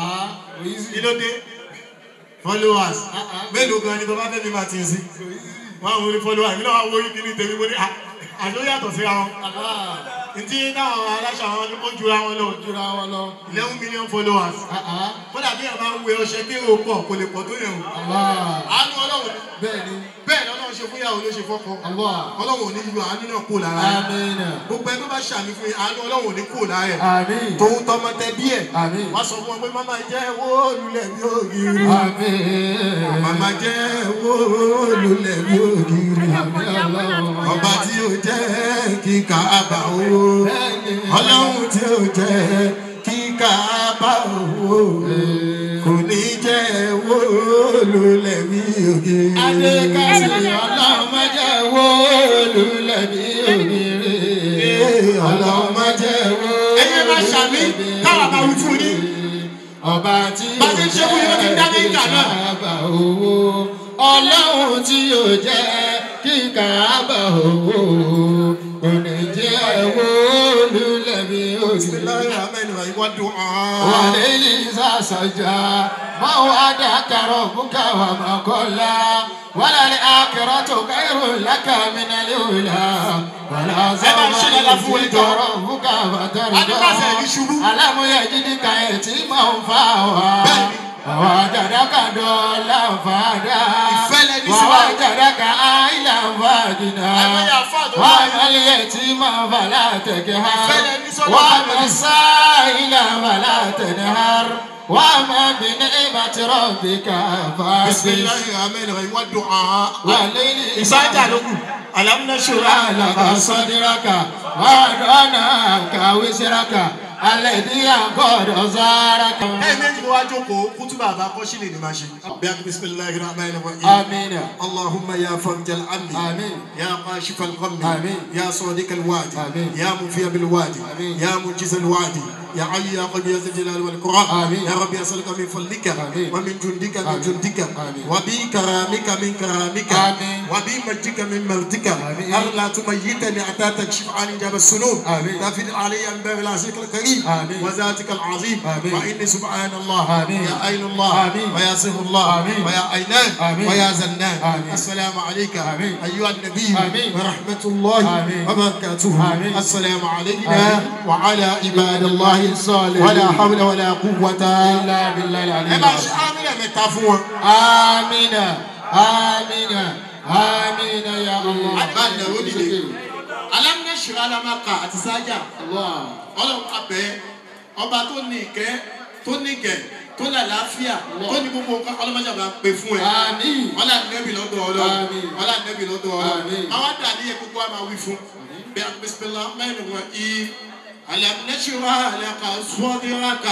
kí ló dé followers mélòó gan ni bàbá fẹ́mi máa ti ń sí wọn àwọn oní followers mi náà wá wọ́n kí ni tèmi mo ní à àjọ yàtọ̀ síra wọn ntí náà aláṣà wọn ó jura wọn lọ Jura wọn lọ. eleven million followers kódà bí àwọn máa ń wẹ ọṣẹ kí èrò pọ̀ kò lè pọ̀ tó yẹn o àánú ọlọ́run ni. Bẹ́ẹ̀ni. bẹ́ẹ̀ ni ọlọ́run ṣe fún ìyàwó ló ṣe fọ́kọ Allah. ọlọ́run ò ní yọ àánú náà kó lára ẹ̀ Amina. gbogbo ẹni tó bá ṣàmì fún yín àánú ọlọ́run ò ní kó lára ẹ̀ Amin. tòun tọmọ tẹ bí ẹ̀ Amin. wọ́n sọ fún wọn pé màmá jẹ́ wó lulẹ̀ bí ògiri Amin. màmá jẹ́ wó lulẹ̀ bí ògiri Àmín Ọlọ́run. ọba tí ó jẹ́ kíkà bá owó ọlọ́run tí ó jẹ́ kíkà bá owó kò ní jẹ́ wó lulẹ̀ bí ògiri. Adékasì ọlọ́run má jẹ́ wó lulẹ̀ bí ògiri. Ọlọ́run má jẹ́ wó Ẹyẹ máa ṣàmì káwa máa wí fún yín. Ọba tí Bá a ṣe ń ṣe fún yín, ó ti ń dá ní ìkà náà. Kàábà owó. Ọlọ́run tí yóò jẹ́ kí kàábà owó. Kò ní jẹ́ wó lulẹ̀ bí ògiri. Bismillahirrahmanirrahim wa du'a. وليل سجى ما وعدك ربك وما قلى وللآخرة خير لك من الأولى ولا máa ṣe dáadáa fún سوف ẹjọ́. ربك Adébáṣe ní ṣubú. فترضى ألم يجدك يتيما فآوى Bẹ́ẹ̀ni. ووجدك ضالا فهدى Ìfẹ́ lẹni sí wa. ووجدك عائلا فأغنى Àìmọye àfáà tó wà ní- وأما اليتيم فلا تقهر Ìfẹ́ lẹni sọ́dọ̀ وأما Ànábì. السائل فلا تنهر وأما بنعمة ربك فحدث Bismillahirrahmanirrahim wa du'a. وليل Ìsájà ló kù. Alam nashra لك صدرك ووضعناك وزرك الذي أنقض ظهرك Ẹ méjì ló wá jókòó kútùbà àbá kọ́ṣílẹ̀ ni máa ṣe. Bí a Bismillahirrahmanirrahim. آمين اللهم يا فرج الهم آمين يا كاشف الغم آمين. يا صادق الوعد آمين. يا مفي بالوعد آمين. يا منجز الوعد يا علي يا قوي يا ذا الجلال والإكرام آمين. يا رب اسالك من فضلك آمين. ومن جندك من آمين. جندك آمين. وبكرامك من كرامك آمين. وبمجدك من مجدك آمين. ألا تميتني حتى تكشف عن جاب السنوب آمين. تفد علي أنباء العزيز الكريم آمين. وذاتك العظيم آمين. وإني سبحان الله آمين. يا عين الله آمين. ويا سر الله آمين. ويا عينان آمين. ويا زنان آمين. السلام عليك آمين. أيها النبي آمين. ورحمة الله آمين. وبركاته آمين. السلام علينا آمين. وعلى عباد الله الصالحين. ولا حول ولا قوة إلا بالله العلي ẹ bá العظيم ṣe àmìlẹ̀ mẹ́ta fún wọn. آمين آمين آمين يا الله àdìbà nàró dìde alámúnẹ̀ṣẹ̀ alámàkà àti sájà الله ọlọ́run abẹ́ ọba tó ní ìkẹ́ tó ní ìgẹ̀ tó ní àlàáfíà tó ní gbogbo nǹkan ọlọ́mọdé àbá pè fún ẹ. آمين ọlá nẹ́bì lọ́dọ̀ ọlọ́run Àmín. ọlá nẹ́bì lọ́dọ̀ ọlọ́run Àmín. àwọn àdàlí yẹ gbogbo àmà wí fún bí a bisimilá mẹ́rin wọn i alamnẹ́sirá alaka sọ́díraka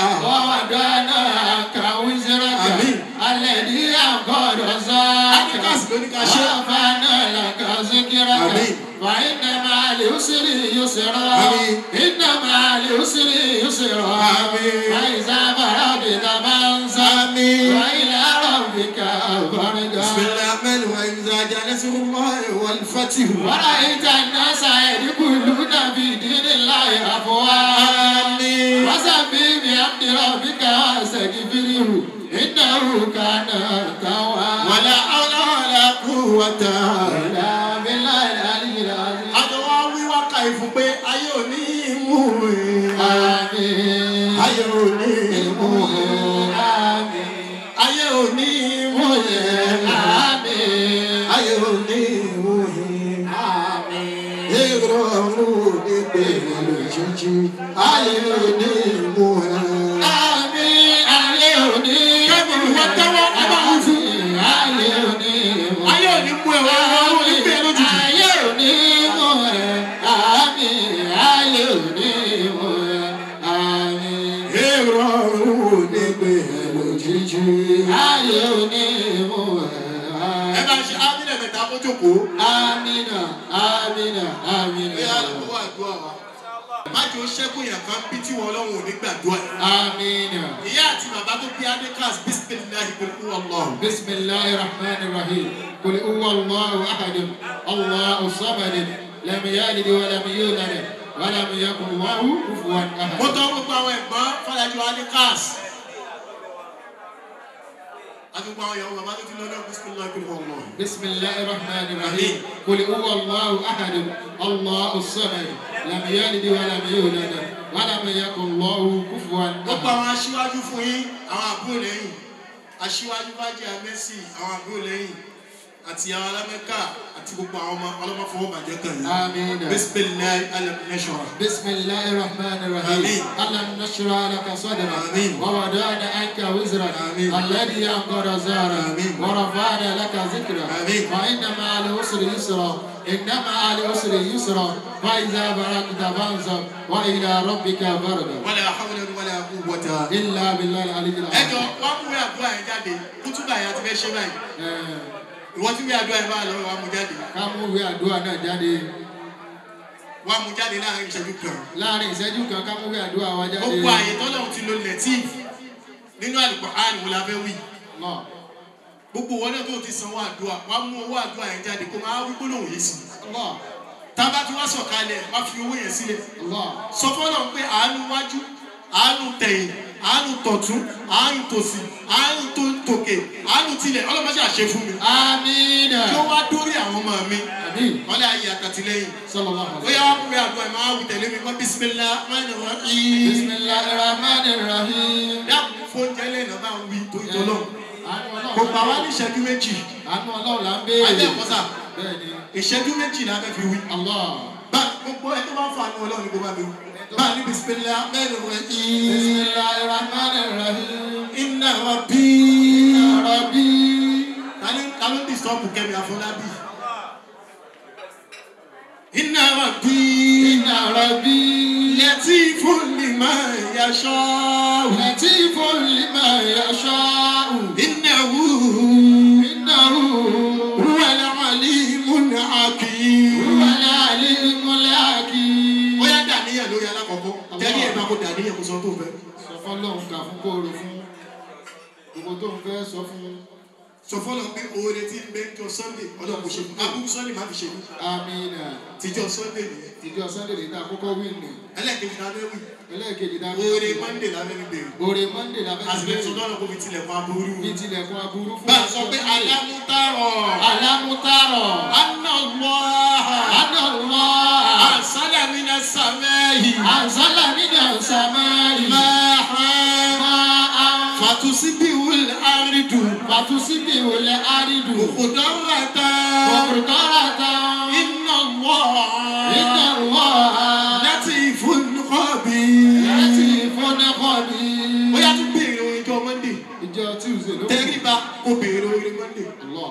ووضعناك وزرك آمين. الذي أنقض ظهرك Adidas ló ní ká ṣe. ورفعنا لك ذكرك آمين. فإن مع العسر يسرا آمين. إن مع العسر يسرا آمين. فإذا فرغت فانصب آمين. وإلى ربك فارغب bisimilah mẹ́rin wọn ìzá ajá nẹ́sirúmọ́ wal fatih. ورأيت الناس يدخلون في دين الله أفواجا وسبح بحمد ربك واستغفره إنه كان توابا wàlá ọlá wàlá kúwàtà. إلا بالله العلي العظيم àjọwọ́ wíwá ka ìfún pé ayé ò ní mú un. آمين ayé ò ní mú un. آمين ayé ò ní mú un. آمين ayé ò ní mú un. èrò ọ̀run ò ní pé lójijì ayé òní mú ẹ. àmì ayé òní mú ẹ. wọ́n tẹ́wọ́ ẹ bá wù fún. ayé òní mú ẹ. ayé òní mú ẹ wọ́n wọ́n ní pé lójijì. ayé òní mú ẹ. àmì ayé òní mú ẹ. àmì èrò òní pé lójijì ayé òní mú ẹ. ẹ bá ṣe ámínà mẹ́ta kó jókòó. Amina, Amina, Amina. bóyá ló wà dùn àwa. má jẹ́ ó ṣẹ́gun yàn kan bí tí wọn ọlọ́run ò ní gbàdúrà. Amina. ìyá àti bàbá tó bí adékàs bísímìláì pẹ̀lú ọlọ́run. بسم الله الرحمن الرحيم قل هو الله أحد الله الصمد لم يلد ولم يولد ولم يكن له كفوا mo أحد tọ́ gbogbo àwọn ẹ̀gbọ́n fọlájú adékàs. àti gbogbo àwọn ìyàwó bàbá tó ti lọ́dọ̀ bísímìláì pẹ̀lú ọlọ́run. بسم الله الرحمن الرحيم قل هو الله أحد الله الصمد لم يلد ولم يولد ولم يكن له كفوا gbogbo أحد àwọn aṣíwájú fún yín àwọn àbúrò lẹ́yìn aṣíwájú bájì amẹ́sì àwọn àbúrò lẹ́yìn àti àwọn alámẹ́ká àti gbogbo àwọn ọmọ ọlọ́mọfọwọ́bàjẹ́ kan yìí. آمين bísímìláì alẹ́mẹ́sọ̀rọ̀. بسم الله الرحمن الرحيم آمين. ألم نشرح لك صدرك آمين. ووضعنا عنك وزرك آمين. الذي أنقض زارك آمين. ورفعنا لك ذكرك آمين. فإن مع العسر يسرا إن مع العسر يسرا فإذا بركت فانصب وإلى ربك فارغب wala hawla wala quwwata. إلا بالله العلي ẹ jọ العظيم wá mú àdúrà yẹn jáde kútúbà yẹn àti fẹ́ ṣe báyìí Eh, ìwọ tí wí àdúrà yẹn bá lọ wá mú jáde ká mú ìwé àdúrà náà jáde wá mú jáde láàrin ìṣẹ́jú kan. láàrin ìṣẹ́jú kan ká mú ìwé àdúrà wa jáde. gbogbo àyè tọ́lọ́run ti lo lẹ́tíf nínú Al-Qur'an wo la fẹ́ wí. Allah, gbogbo wọn náà tó ti sanwó àdúrà wá mú owó àdúrà yẹn jáde kó máa wí gbólóhùn yìí sí. Allah, tábà tí wọ́n sọ̀kalẹ̀ wá fi owó yẹn sílẹ̀. Allah. sọ fọlọ pé àánú wájú àánú tẹ̀yìn àánú tọ̀tún àánú tòsì àánú tó tòkè àánú tilẹ̀ ọlọ́mọṣẹ́ àṣẹ fún mi. Amina. kí ó wá dórí àwọn ọmọ mi Amin. wọ́n lé ayé àtàtìlẹ́yìn. Sallallahu alaihi bóyá wọ́n pè àdúrà ẹ̀ máa wí tẹ̀lé mi kọ́ bísímilá máa ń wọ́n í. Bismillahirrahmanirrahim. dákun fóúnjẹ lẹ́nà máa ń wí tó ìtọ́ náà. Àánú Ọlọ́run kò là gbà ń wá béèrè. ní ìṣẹ́jú méjì. Àánú Ọlọ́run là ń ayé béèrè. ẹ̀kọ́sà Bẹ́ẹ̀ni. ìṣẹ́jú méjì la fẹ́ fi wí. Allah. bá gbogbo ẹ tó bá ń fa àánú ọlọ́run ní kó bá mi wí. bá a ní bísímilá mẹ́rin wọ́n í. Bismillahirrahmanirrahim. iná wa bí. Ya Rabbi. ta ni ta ló ń disọ́ọ̀bù kẹ́mi àfọlábí. iná wa bí. Ya Rabbi. lẹ́tí fún mi máa yaṣọ́. Latifun liman yasha'u. iná wù. Innahu wúwẹ́ lọ́wọ́lì múnà àkì. huwal alimul hakim. ó yá dàníyàn lórí alákọ̀ọ́kọ́. tẹ́lẹ̀ ẹ̀ bá kó dàníyàn kó sọ tó fẹ́. Sọ fọ́lọ́run kà fún kóòrò fún gbogbo tó ń fẹ́ sọ fún sọ fọlọ́ pé oore tí ń bẹ jọ sunday ọlọ́run kò ṣe fún abúlé sunday má fi ṣe mí. Amina. tíjọ sunday nìyẹn. Ìjọ Sunday lè ta àkọ́kọ́ wíìnì. ẹlẹ́ẹ̀kejì la fẹ́ wí. Ẹlẹ́ẹ̀kejì dá oore monday la fẹ́ fi bèrè. Oore Monday la fẹ́ àsìkò tó lọ́nà kó fi tilẹ̀kùn aburú. Bí tilẹ̀kùn aburú fún bá a sọ pé alámútárọ̀. Alámútárọ̀. anáwọ̀ Adọ̀lọ́. àsálàmínà sàmẹ́yì. Àǹsálà nínú àǹsàmárì. máa hàn. Máa ń fàtúsíbí wùl àrídù. fàtúsíbì òlẹ̀ àrídù. òkùdọ́rọ̀ tán. Kòkòrò tán. iná wọ̀. Iná wọ̀. láti ìfúnnukọ́bí. Láti ìfọ́nẹ́kọ̀ọ́bí. ó yá tún béèrè orin jọ monday. Ìjọ Tuesday ló. tẹ́ríba kó béèrè orin monday. Allah.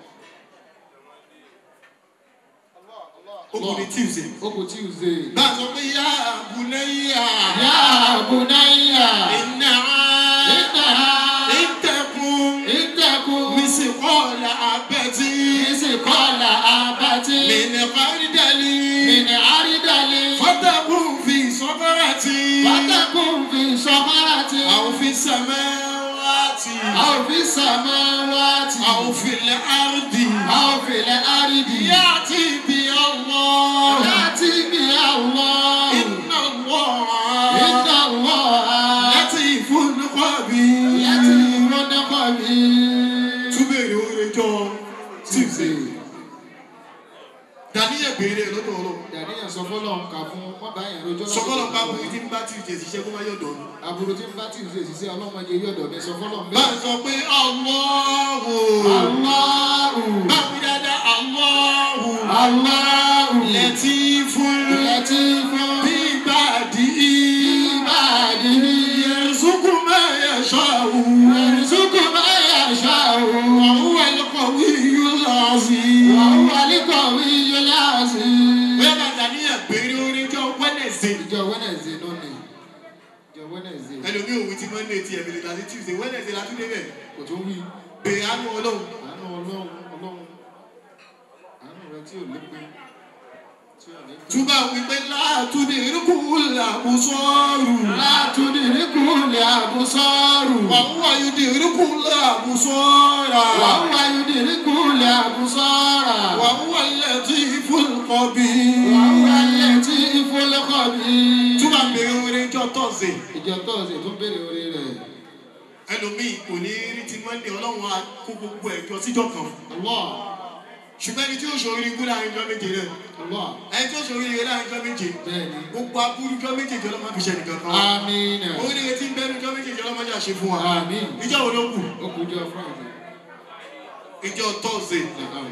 ó kò ní tuesday. Ó kù Tuesday. bá a sọ pé yá àbúnáyà. Yá Bunayya. iná Innaha. ìtẹ̀kùn. Ittaqu. mísìkọ́ọ̀lá abẹ́tí. Misqala abati. mìnìkọ́rídẹ́lì. Min aridali. fọ́tàkùn fi sọ́fẹ́rẹ́tì. Fatakun fi samarati. àwọn fi sẹ́mẹ́wàtì. Aw fi samawati. àwọn fi lẹ́ àrùdì. Aw fil ardi. yàtì bí ọlọ́. Yati bi Allah. iná wọ̀. Inna Allah. láti ìfúnnukọ́bí. Yati munqabi. túbẹ̀rẹ̀ orin jọ tuesday. Tuesday. dàníyàn béèrè lọ́dọ̀ ọlọ́run. Dàníyàn sọ fọ́lọ́run kà fún wọ́n bá yẹn rojọ́ sọkọlọ pa bùrù tí ń bá tuesday ṣiṣẹ́ kó má yọ̀dọ̀ mi. Àbúrò tí ń bá Tuesday ṣiṣẹ́ ọlọ́mọdé yọ̀dọ̀ mi sọ fọ́lọ́run bá a bẹ́ẹ̀. sọ pé Allahu. Allahu. báwo dáadáa Allahu. Allahu. Latifun. Latifun. العظيم وهو القوي العزيز bóyá bá dàníyàn péré orin jọ wẹ́nẹ̀sì ìjọ wẹ́nẹ̀sì lónìí ìjọ wẹ́nẹ̀sì ẹlòmí òwe tí monday ti ẹ̀mí lẹ́tà sí tuesday wẹ́nẹ̀sì la tún débẹ̀ kò tún wí bèrè àánú ọlọ́run àánú ọlọ́run ọlọ́run àánú rẹ tí ò lépe tí ò lépe. túbà wípé látúndì irúkú làbùsọ̀rù látúndì níkùlẹ̀ àbúsọ́rù wàhùwà yóò di irúkú làbùsọ̀rà wàá wáyé di níkùlẹ̀ àbúsọ́rà wàhùwà lẹ́tí ìfúnkọ̀bí wàá wáyé tí ìfọlẹ́kọ̀ bí. túbà bèrè orin jọ tọ̀sẹ̀ ìjọ tọ́sí tó béèrè orí rẹ̀ ẹlòmíì kò ní rí ti monday ọlọ́run á kó gbogbo ẹ̀jọ́ síjọ́ kan Allah ṣùgbọ́n ẹni tí ó ṣòro ikú láàrin jọ méje náà Allah ẹni tí ó ṣòro ire láàrin jọ méje bẹ́ẹ̀ni gbogbo aburú jọ méjèèjì ọlọ́mọ fi ṣe nìkan kan amina oríire tí ń bẹnu jọ méjèèjì ọlọ́mọ jà ṣe fún wa amin ìjọ wo ló kù ó kú jọ friday ìjọ tọ́sẹ̀ lẹ́kọ̀ọ́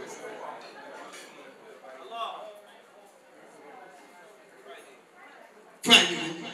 friday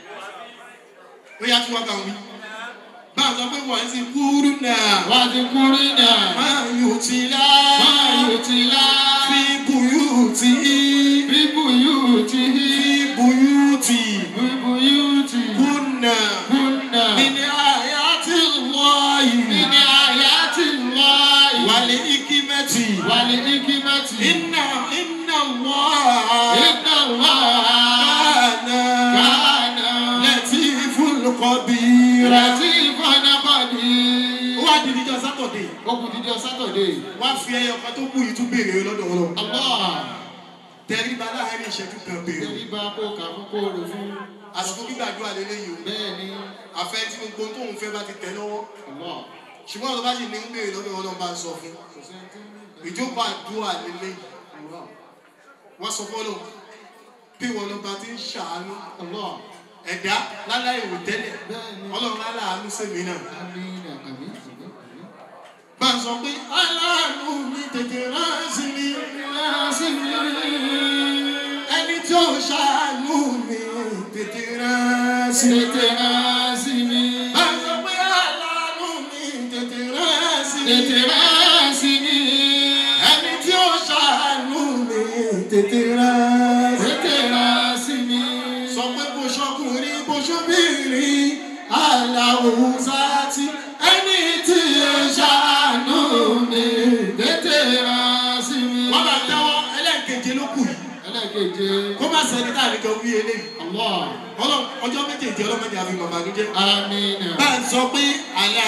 ó yá tí wọ́n kà wí bá a sọ pé wọ́n ti kúrú náà wá ti kúrí náà máa yóò ti lá máa yóò ti lá fi buyú ti bíbù yóò ti hí buyú ti bíbù yóò ti kúnà kúnnà nínú àyà tí wọ́n yìí nínú àyà ti lọ wàlẹ̀ ikimẹ́tì wàlẹ̀ ikimati iná iná wọ́n iná wà kánà kánà lẹ́tí fúlùkọ́bí rẹ̀. rẹ̀tí ìfọ̀nàkọ̀dì. ó wá di níjọ sátọ̀dé ó kù dídí sátọ̀dé. wá fi ẹyọ kan tó kù yìí tún béèrè lọ́dọ̀ wọn. Allah tẹríba láàárín ìṣẹ́jú kan béèrè. tẹríba kó kà fún kó rò fún. àsìkò gbígbàdúrà lélẹ́yìí o bẹ́ẹ̀ ni àfẹ́ tí gbogbo tóun fẹ́ bá ti tẹ̀ lọ́wọ́ Allah ṣùgbọ́n ọ̀rọ̀ bá sì ní ń béèrè lọ́dọ̀ wọn lọ́n bá ń sọ fún. kò sẹ́ni tí ń bí ìjókòó àdúrà lélẹ́yìí Allah wọ́n sọ fọ́lọ́ bí wọn lọ́ba ti ń ṣàánú Allah ẹ̀dá láláì wò tẹ́lẹ̀ bẹ́ẹ̀ ni ọlọ́run aláàánú sèmi náà. amina àmì àmì àmì. bá a sọ pé aláàánú mi tètè rán sí mi Rásì mi ẹni tí ó ṣàánú mi tètè rán sí mi. tètè rásì mi bá a sọ pé aláàánú mi tètè rán sí mi. tètè rásì mi ẹni tí ó ṣàánú mi tètè rán sí mi. tètè rásì mi. sọ pé bó ṣọkùnrin bó ṣọbìnrin aláwùsá tí ẹni tí ó ṣàánú mi. tètè rásì mi. wọ́n bá tẹ́wọ́ ẹlẹ́ẹ̀keje ló kù yìí ẹlẹ́keje kó má sẹ́ni tá a lè jọ wí eléyìí. Allah ọlọ́run ọjọ́ méjèèjì ọlọ́mọdé àfi bàbá ló jẹ́. amina bá a sọ pé àlá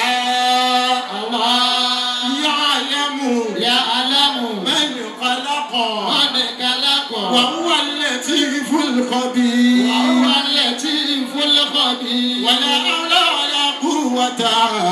Allah yọ àlẹ́mù ya alamu mẹ́rin kọlákọ̀ mọ́ni kálákọ̀ wà wà lẹ́tí fúlùkọ́ bí. wàhùwà lẹ́tí fúlùkọ́ bí. wàlẹ́ ọlọ́ọ̀lá kú wọ́tà.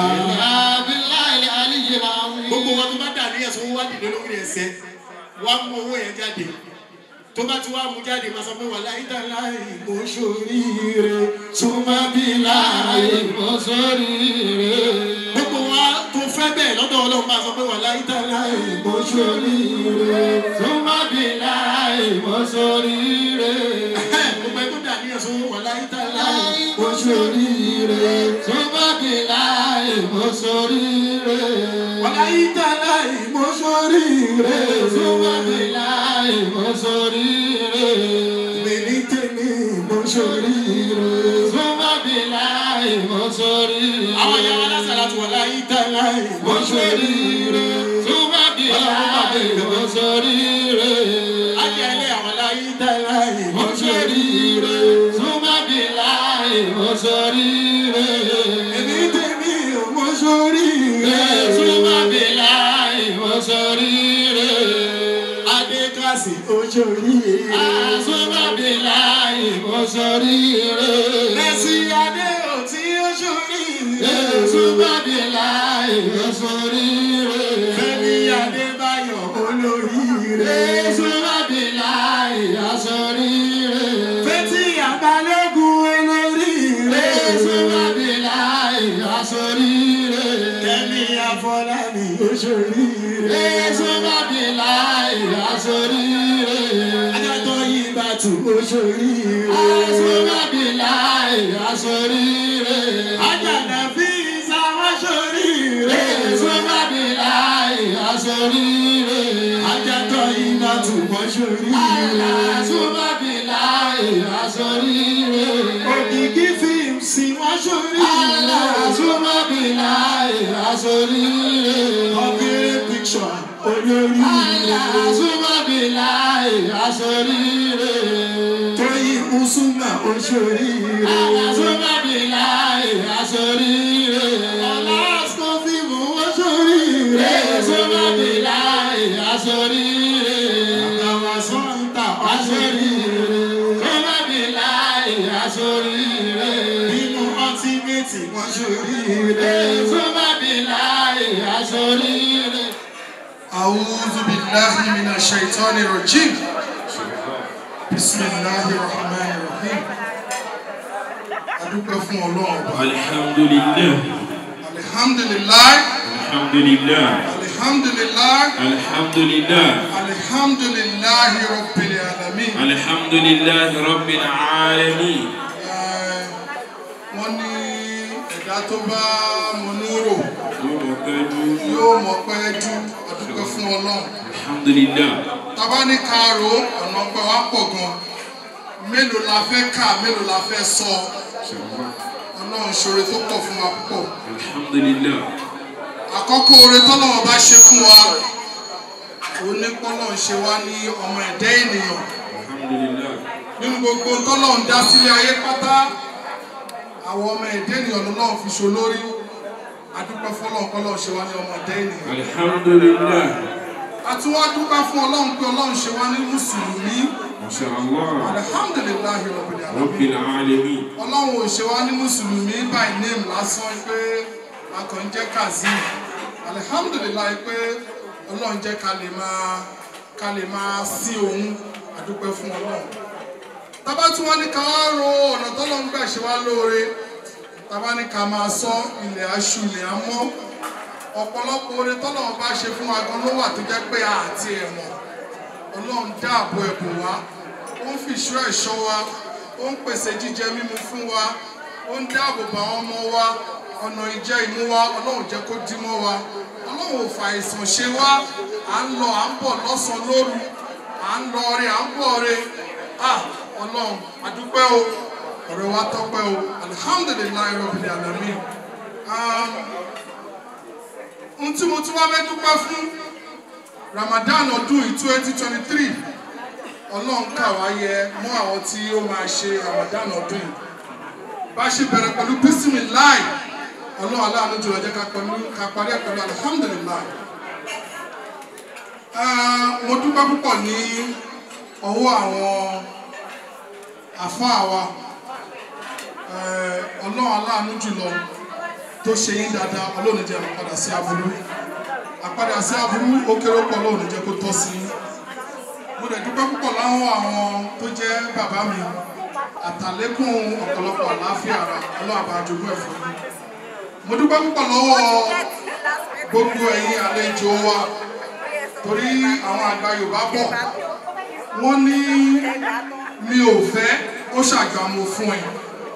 abilayi aliyu laawi. gbogbo wọn tó bá dà ní ẹ̀sùn wá dìde lórí ẹsẹ̀ wá mú owó yẹn jáde tó bá ti wá mú jáde máa sọ pé wà láyé tá láì mo ṣoríire súnmọ́ bí láàyè. láàyè mọ́ sórí rẹ̀. gbogbo wa tó fẹ́ bẹ́ẹ̀ lọ́dọ̀ ọlọ́run máa sọ pé wà láyé tá láì mo ṣoríire. Súnmọ́ bí láì mọ́ sórí rẹ̀. gbogbo ẹ tó dà ní ẹ̀sùn wà láyé tá láì mo ṣoríire. Súnmọ́ bí láì mọ́ sórí rẹ̀. wà láyé tá láì mo ṣoríire. Súnmọ́ bí láì mọ́ sórí rẹ̀. Èmi tèmi mo ṣoríire. Súnmọ́ bí láì mọ́ sórí rẹ̀. àwọn ìyá wa lásàlá ti wà láyé tá láì mo mọ́ sórí ṣoríire. rẹ̀. Súnmọ́ bí láì mọ́ sórí rẹ̀. Ajẹ́lẹ̀ àwọn láyé tá láì mo Mọ́ sórí ṣoríire. rẹ̀. Súnmọ́ bí láì mọ́ sórí rẹ̀. Èmi tèmi ò mo ṣoríire. Súnmọ́ bí láì mọ́ sórí rẹ̀. Adékàsí ó ṣoríire. Súnmọ́ bí láì mọ́ sórí rẹ̀. Mẹ́sì Adé ò tí ó ṣoríire. Súnmọ́ bí láì mọ́ sórí rẹ̀. Fẹ́mi Adébáyọ̀ olóríire. Súnmọ́ bí láì mọ́ sórí rẹ̀. Fẹ́tí Àbálẹ́gùn olóríire. Súnmọ́ bí láì mọ́ sórí rẹ̀. Kẹ́mi Afọlábí ó ṣoríire. Súnmọ́ bí láì mọ́ sórí rẹ̀. Adájọ́ yìí bá tù ó ṣoríire. Súnmọ́ bí láì mọ́ sórí rẹ̀. Àjàdà fi ìsáwá ṣoríire. Súnmọ́ bí láì mọ́ sórí aṣoríire. Ajátọ̀ iná túbọ̀ sórí Alásùmábìláì aṣoríire. Òkìkí fíìmù sí wọ́n sórí Alásùmábìláì aṣoríire. Ọ̀gẹ́rẹ́ píkṣọ̀ olórí Alásùmábìláì aṣoríire. Tóyìn Usuma oṣoorí Alásùmábìláì aṣoríire. Alaska fíìmù oṣoorí Alásùmábìláì aṣoríire. Àwọn sọ́ńtà oṣoorí Alásùmábìláì aṣoríire. Nínú ọtímẹ́tì wọ́n sórí Alásùmábìláì aṣoríire. أعوذ بالله من الشيطان الرجيم بسم الله الرحمن الرحيم adúpẹ́ fún ọlọ́run ọba Alhamdulillah. alihamdulilayi Alhamdulillah. alihamdulilayi Alhamdulillah. alihamdulilayi rabbil alamin Alhamdulillah Rabbil Alamin. Ẹ, wọ́n ní ẹ̀dá tó bá mọnúrò Yóò mọ̀ pẹ́lú. yóò mọ̀ pẹ́ jù adúpẹ́ fún ọlọ́run Alhamdulillah. tàbá ní kaaro ọ̀nà ọpẹ́ wa pọ̀ gan mélòó la fẹ́ kà mélòó la fẹ́ sọ ọlọ́run ṣoore tó pọ̀ fún wa púpọ̀ Alhamdulillah. àkọ́kọ́ oore tọ́lọ́wọ́ bá ṣe fún wa onípọ́lọ́ ń ṣe wá ní ọmọ ẹ̀dá ènìyàn Alhamdulillah. nínú gbogbo tọ́lọ́run dá sílé ayé pátá àwọn ọmọ ẹ̀dá ènìyàn lọ́lọ́run fi ṣo lórí adúpẹ́ fọlọ́run kọ́lọ́run ṣe wá ní ọmọ ẹ̀dá ènìyàn Alhamdulillah. àti wá dúpẹ́ fún ọlọ́run pé ọlọ́run ṣe wá ní mùsùlùmí Masha Allah. alihamdulilayi rabbil alamin Rabbil Alamin. ọlọ́run ò ṣe wá ní mùsùlùmí by name lásán pé a kàn ń jẹ́ kazeem alihamdulilayi pé ọlọ́run jẹ́ ká lè máa ká lè máa sí òun àdúpẹ́ fún ọlọ́run tábà tí wọ́n ní ká wá ro ọ̀nà tọ́lọ́run gbà ṣe wá lóore tábà ní ká máa sọ ilẹ̀ aṣù ilẹ̀ amọ́ ọ̀pọ̀lọpọ̀ oore tọ́lọ́run bá ṣe fún wa gan ló wà tó jẹ́ pé àti ẹ̀mọ́ ọlọ́run dáàbò ẹ̀bùn wa ó ń fìṣọ́ ẹ̀ṣọ́ wa ó ń pèsè jíjẹ mímu fún wa ó ń dáàbò bò àwọn ọmọ wa ọ̀nà ìjẹ ìmú wa ọlọ́run jẹ́ kó dí mọ́ wa ọlọ́run ò fa àìsàn ṣe wá à ń lọ à ń bọ̀ lọ́sàn-án lóru à ń lọ ọrẹ à ń bọ̀ ọrẹ ah ọlọ́run àdúpẹ́ o ọ̀rẹ́ wa tọ́pẹ́ o alihamdulilayi rabbil alamin um, ohun tí mo tún wá fẹ́ dúpẹ́ fún ramadan ọdún yìí twenty twenty three ọlọ́run kà wá yẹ mọ́ àwọn tí ó máa ṣe ramadan ọdún yìí bá a ṣe bẹ̀rẹ̀ pẹ̀lú bisimilayi ọlọ́run aláàánú jùlọ jẹ́ ká pẹ̀lú- ká parí ẹ̀ pẹ̀lú alihamudulilayi Ah, mo dúpẹ́ púpọ̀ ní ọwọ́ àwọn àfáà wa Eh, ọlọ́run aláàánú jùlọ tó ṣe yín dáadáa ọlọ́run jẹ́ àpadà sí aburú àpadà sí aburú ó kéré pọ̀ ọlọ́run jẹ́ kó tọ́ sí yín mo dẹ̀ dúpẹ́ púpọ̀ láwọn àwọn tó jẹ́ bàbá mi àtàlékún ọ̀pọ̀lọpọ̀ àlàáfíà ara ọlọ́run àbá jogún ẹ̀ fún mi. mo dúpẹ́ púpọ̀ lọ́wọ́ gbogbo ẹ̀yin àlejò wa torí àwọn àgbà yorùbá bọ̀ wọ́n ní mi ò fẹ́ ó ṣàgbàmù fún ẹ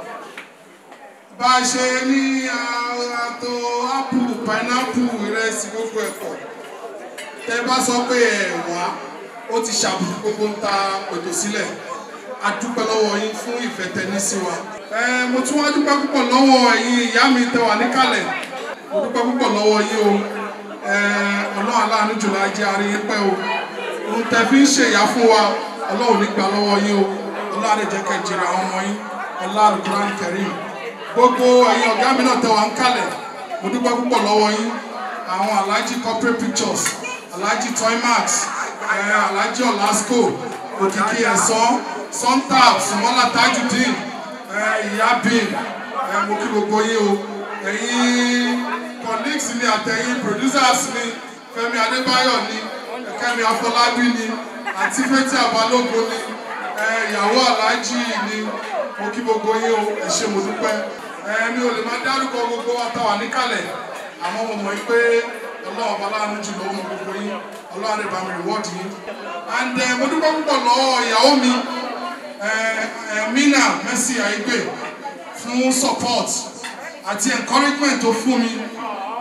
bá a ṣe ní àtò apple pineapple ìrẹsì gbogbo ẹ̀kọ́ tẹ bá sọ pé ẹ wá ó ti ṣàbùkù gbogbo ń ta pètò sílẹ̀ a dúpẹ́ lọ́wọ́ yín fún ìfẹ́ tẹni sí wa. ẹ mo tún wá dúpẹ́ púpọ̀ lọ́wọ́ ẹ̀yin ìyá mi tẹ wà níkàlẹ̀ mo dúpẹ́ púpọ̀ lọ́wọ́ yín o ẹ ọlọ́run aláàánú jùlọ ajé aríyín pẹ́ o ohun tẹ fi ń ṣe ìyá fún wa ọlọ́run nígbà lọ́wọ́ yín o ọlọ́run àdéjẹ́ kẹjìrì àwọn ọmọ yín ọlọ́run kúrán kẹrin gbogbo ẹ̀yin ọ̀gá mi náà tẹ wà ń kalẹ̀ mo dúpẹ́ púpọ̀ lọ́wọ́ yín àwọn alhaji corporate pictures alhaji toymax ẹ alhaji olasco òkìkí ẹ̀sán sontab sumola tajudeen ẹ ìyá bin ẹ mo kí gbogbo yín o ẹ̀yin colleagues mi àtẹ̀yin producers mi fẹ́mi adébáyọ̀ ni kẹ́mi afọlábí ni àti fẹ́tí àbálògo ni ẹ ìyàwó alhaji ni mo kí gbogbo yín o ẹ ṣé mo dúpẹ́ ẹ mi ò lè máa dárúkọ gbogbo wa tá wà níkàlẹ̀ àmọ́ mo mọ̀ pé ọlọ́run ọba láàánú jùlọ ó mọ gbogbo yín ọlọ́run àdé bá mi reward yín and ẹ mo dúpẹ́ púpọ̀ lọ́wọ́ ìyàwó mi ẹ ẹ mina mercy aigbe fún support àti encouragement tó fún mi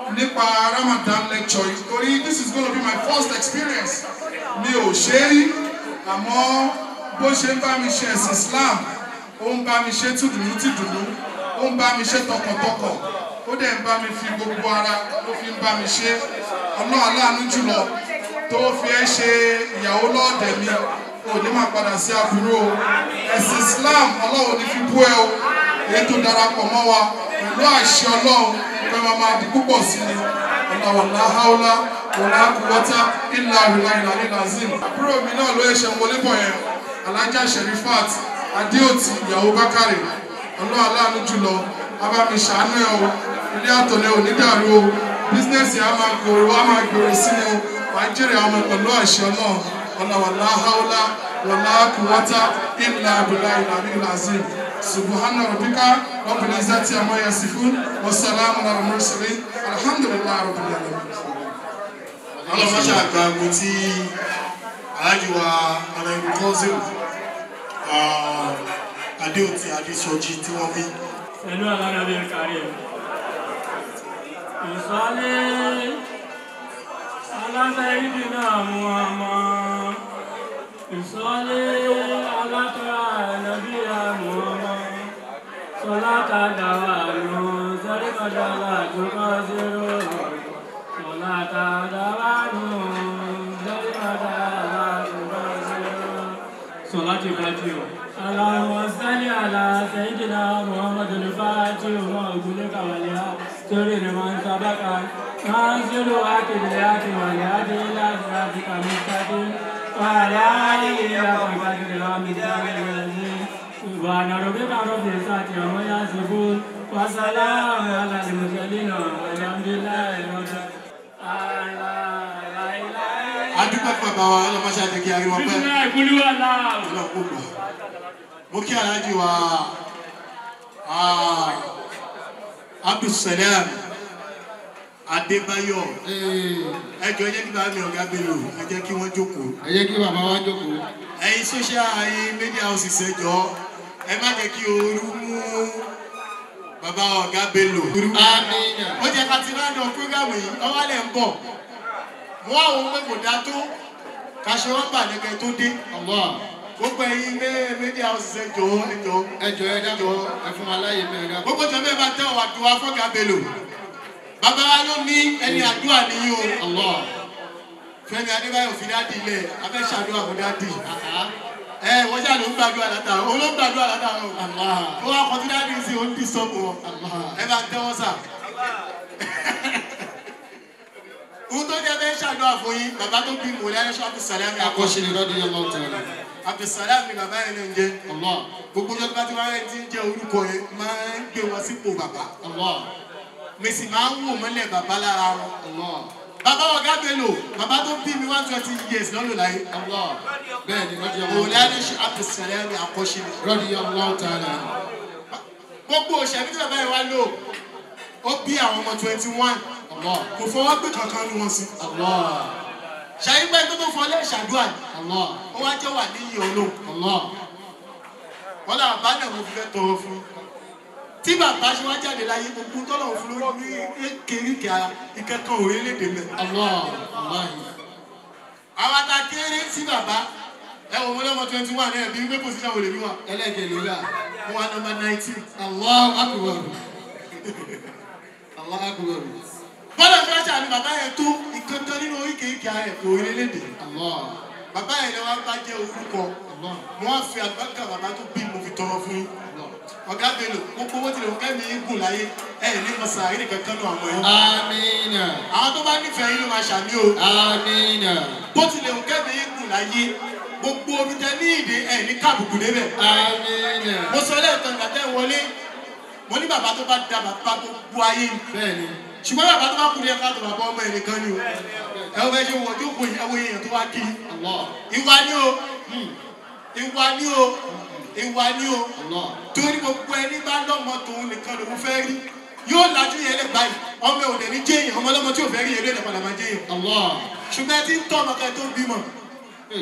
nípa Ramadan lecture yìí torí this is gonna be my first experience mi ò ṣe é rí àmọ́ bó ṣe ń bá mi ṣe ẹ̀sìn Islam ó ń bá mi ṣe tìdùnnú tìdùnnú ó ń bá mi ṣe tọkàntọkàn ó dẹ̀ ń bá mi fi gbogbo ara ló fi ń bá mi ṣe ọlọ́run aláàánú jùlọ tó fi ẹ́ ṣe ìyàwó lọ́ọ̀dẹ̀ mi ò ní máa padà sí aburú o ẹ̀sìn Islam ọlọ́run ní fi bú ẹ o èyí tó darapọ̀ mọ́ wa pẹ̀lú àṣẹ ọlọ́run pé máa máa di púpọ̀ sí ni ọ̀làwọ̀lá haúlá wọ̀lá kúwọ́tá ìlà ìlà ìlà ìlà zim. àbúrò mi náà ló ṣe wọlé bọ̀ yẹn alájà sherifat adéòtí ìyàwó bákàrè ọlọ́run aláàánú jùlọ abámi ṣàánú ẹ o ilé àtọ̀lẹ́ ò ní dàrú o bísínẹ́sì á máa gbòòrò á máa gbòòrò sí ni o wàá jèrè àwọn ọmọ pẹ̀lú àṣẹ ọlọ́run ọ̀làwọ̀lá haúlá wọ̀lá kúwọ́tá ìlà ìlà ìlà ìlà zim. سبحان ربك رب العزة عما يصفون والسلام على المرسلين الحمد لله رب العالمين ọlọ́mọṣẹ́ àgbà wo tí alájùwà ọ̀nàìbù kọ́sìm adéòtí adéṣọjí tí wọ́n wí. pẹ̀lú alárabi kárí ẹ̀. ìsọ́lé aláfẹ́ ibi náà mú ọmọ ìsọ́lé alátọ́ra ẹ̀nàbí àmú ọmọ sọláta dàwà lò sẹ́ríkọ̀dà láàjọkọ́ zero sọláta dàwà lò sẹ́ríkọ̀dà láàjọkọ́ zero sọláti bàtí o. اللهم صل على سيدنا محمد الفاتح وما أغلق وليا سرر من سبق ناصر واكب الياك والهادي إلى صراطك المستقيم وعلى آله إلى قدر الأمثال العظيم سبحان ربك رب العزة عما يصفون وسلام على المرسلين والحمد لله رب العالمين adúpẹ́ fún bàbá wa ọlọ́mọṣẹ́ àtẹ̀kí ariwo pẹ́ بسم الله قل هو الله ọlọ́pọ̀ gbà. mo kí aláàjì wa ah, abdulsalam adébáyọ̀ ẹjọ́ ẹ jẹ́ kí bàbá mi ọ̀gá bello ẹ jẹ́ kí wọ́n jókòó. ẹ jẹ́ kí bàbá wa jókòó. ẹ̀yin social ayé media houses ẹjọ́ ẹ má jẹ́ kí ooru mú bàbá ọ̀gá bello. amina. ó jẹ́ ká ti rán lọ programu yìí ọwọ́ lẹ̀ ń bọ̀ mú àwọn pé kò dá tó kaṣọ wọn bà lẹ́kẹ̀ẹ́ tó dé Allah gbogbo ẹ̀yin mé- media houses ẹjọ́ ẹjọ́ ẹ jọ ẹ dábọ̀ ẹ fún wa láyé mẹ́rin dábọ̀. gbogbo jọ bẹ́ẹ̀ bá tẹ́ ọ̀wà tó wá fọ́gà bello bàbá wa ló ní ẹni àdúrà nìyí o Allah fẹ́mi adébáyọ̀ fi dá di ilẹ̀ abẹ́ ṣàdúrà fún dá di àhá ẹ wọ́n ṣàlù ń gbàdúrà látara òun ló ń gbàdúrà látara o Allah ó wá kọtí dá di sí òun dì sọ́ọ̀bù wọn Allah. ẹ bá tẹ́wọ́ sà. ohun tó jẹ́ bẹ́ẹ̀ ṣàdúrà fún yín bàbá tó bí mọ̀lẹ́ ayéṣọ́ abdulsalami akọ́ṣe akọ́ṣe ni lọ́dún yẹn lọ́wọ́ tẹ̀lé. abdulsalami bàbá yẹn ló ń jẹ́ Allah gbogbo ọjọ́ tó bá ti wá rẹ̀ ti ń jẹ́ orúkọ yẹn máa ń gbé wọn sípò bàbá Allah mi sì máa ń wò mọ́lẹ̀ bàbá lára wọn. Allah bàbá ọ̀gá bello bàbá tó bí mi one twenty years lọ́lọ́ láyé Allah bẹ́ẹ̀ ni lọ́dún yẹn mọ̀lẹ́ lọ́wọ́ ayéṣọ́ abdulsalami akọ́ṣe ni. lọ́dún yẹn lọ́wọ́ tẹ̀lé. gbogbo òṣèlú tí bàbá yẹn wá lò ó bí àwọn ọmọ twenty one Allah kò fọwọ́ gbé kankan ní wọn sí. Allah ṣàyípẹ́ tó tó fọ lẹ́ṣàdúrà ni Allah ó wá jẹ́ wà níyì olóhùn Allah wọn là bá náà mo fi fẹ́ tọrọ fún un. tí bàbá ṣe wá jáde láyé gbogbo tọ́lọ̀ fún lórí ní kéríkì ara ìkẹ́kọ̀ọ́ orílẹ̀-èdè mẹ́. Allah Allah àwọn ata kéré sí bàbá ẹ wò wọlé ọmọ twenty one ẹ bí wípé pòsíṣàn wò lè bí wa ẹlẹ́gẹ̀ẹ́ ló dà. mo wà nọmba nineteen. Allahu akbar. Allahu akbar. bọ́lá fẹ́ ṣàní bàbá yẹn tó ìkẹ́kọ̀ọ́ nínú oríkèéríkè ara ẹ̀kọ́ orílẹ̀-èdè. Allah bàbá yẹn ni wọ́n bá jẹ́ orúkọ Allah wọ́n fi àgbàkà bàbá tó bí mo fi tọrọ fún yín. Allah. ọ̀gá bello gbogbo owó tilẹ̀ òkè mi ń gùn láyé ẹ̀ ní mọ̀sá àrí nìkan kan nù àwọn ẹ̀. Amina àwọn tó bá nífẹ̀ẹ́ yín ló máa ṣàmì o. Amina bó tilẹ̀ òkè mi ń gùn láyé gbogbo omi tẹ ní ìdè ẹ̀ ní káàbùkù débẹ̀. Amina. mo sọ lẹ́ẹ̀kan ìgbà tẹ́ ẹ wọlé mo ní bàbá tó bá da bàbá gbogbo ayé ni Bẹ́ẹ̀ni ṣùgbọ́n bàbá tó bá kú ní ẹ̀ka tó bàbá ọmọ ẹ̀ nìkan ni o ẹ wọ́n fẹ́ ṣe wọ́n tó kù ìyàwó èèyàn tó wá kí i. Allah ìwà ni o ìwà ni o ìwà ni o Allah torí gbogbo ẹni bá lọ́mọ tòun nìkan lòun fẹ́ rí yóò lajú yẹn lẹ báyìí ọmọ ò dẹ̀ ní jẹ́yìn ọmọ ọlọ́mọ tí ò fẹ́ rí yẹn ló lè padà máa jẹ́yìn Allah. ṣùgbọ́n ẹ ti ń tọ́ ọmọ kẹ́ tó ń bímọ Hey.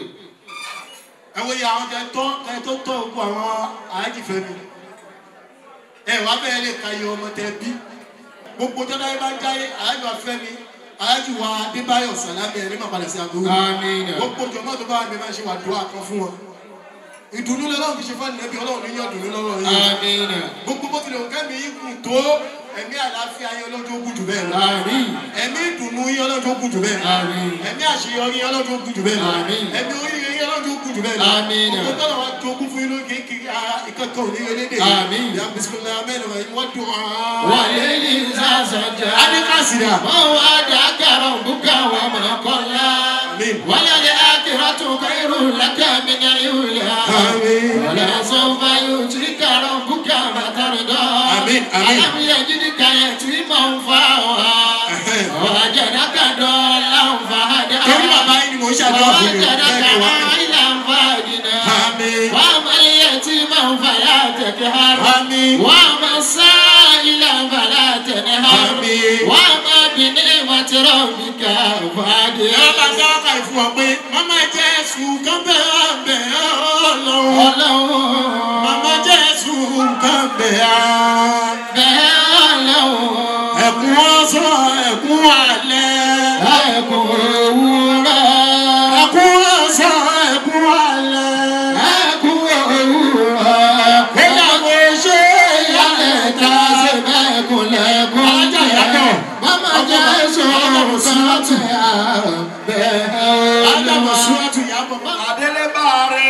ẹ wo iye àwọn kẹ́ tọ́ kẹ́ tó tọ́ gbogbo àwọn àájìfẹ́ mi ẹ wá bẹ́ẹ̀ lè ka iye ọmọ tẹ bí gbogbo jọ́dá yẹn bá ń jáyé àyájọ́ afẹ́mi àyájọ́ wa adébáyọ̀ sàlámì ẹ̀rí máa padà sí àbúrò Àmín. gbogbo jọ̀mọ́ tó bá mi máa ṣe wà dùn àkàn fún wọn ìdùnnú lọ́wọ́ fi ṣe fún ẹnìyẹn bí ọlọ́run ní yàn dùnnú lọ́wọ́ yìí Àmín. gbogbo bó tilẹ̀ òkè mi kù tó ẹ̀mí àlàáfíà yín ọlọ́jọ́ ogun jù bẹ́ẹ̀ lọ Àmín. ẹ̀mí ìdùnnú yín ọlọ́jọ́ ogun jù bẹ́ẹ̀ lọ Àmín. ẹ̀mí àṣeyọrí yín ọlọ́jọ́ ogun jù bẹ́ẹ̀ lọ Àmín. ẹ̀mí oríire yín ọlọ́jọ́ ogun jù bẹ́ẹ̀ lọ Àmín. gbogbo tọ́lọ̀ wa jogún fún yín ló kékeré ìkẹ́kọ̀ọ́ òní elédè Àmín. yà bisimilá mẹ́rin wà wọ́n dùn án. وليل إذا سجى adékàsíra ووعدك ربك وما قلى آمين. وللآخرة خير لك من الأولى آمين. ولسوف يؤتيك ربك فترضى آمين. آمين. ألم يجدك يتيما فآوى ووجدك ضالا فهدى torí bàbá yín ni mò ń ṣàdúrà fún mi ووجدك bẹ́ẹ̀ wá. عائلا فأغنى آمين. وأما اليتيم فلا تقهر آمين. وأما السائل فلا تنهر آمين. وأما بنعمة ربك فحدث ẹ bá dá ọkà ìfún ọ pé mama jésù kan bẹ á bẹ ọlọ́run Ọlọ́run mama jésù kan bẹ á. bẹ́ẹ̀ Ọlọ́run ẹkún ọsàn ẹkún alẹ́ ẹkùn òwúrọ̀ ẹkún ọsàn ẹkún alẹ́. ẹkùn òwúrọ̀ ìyàwó ṣe ìyálẹ̀ ta ṣe bẹ́ẹ̀kùn lẹ́kùn Alájà ìyàtọ̀. Mama Jésù sọ́tẹ̀ bẹ́ẹ̀ ádámù Ọlọ́run. súwátù yàbọ̀ bá. adélébáre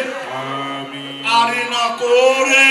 àrìnàkóore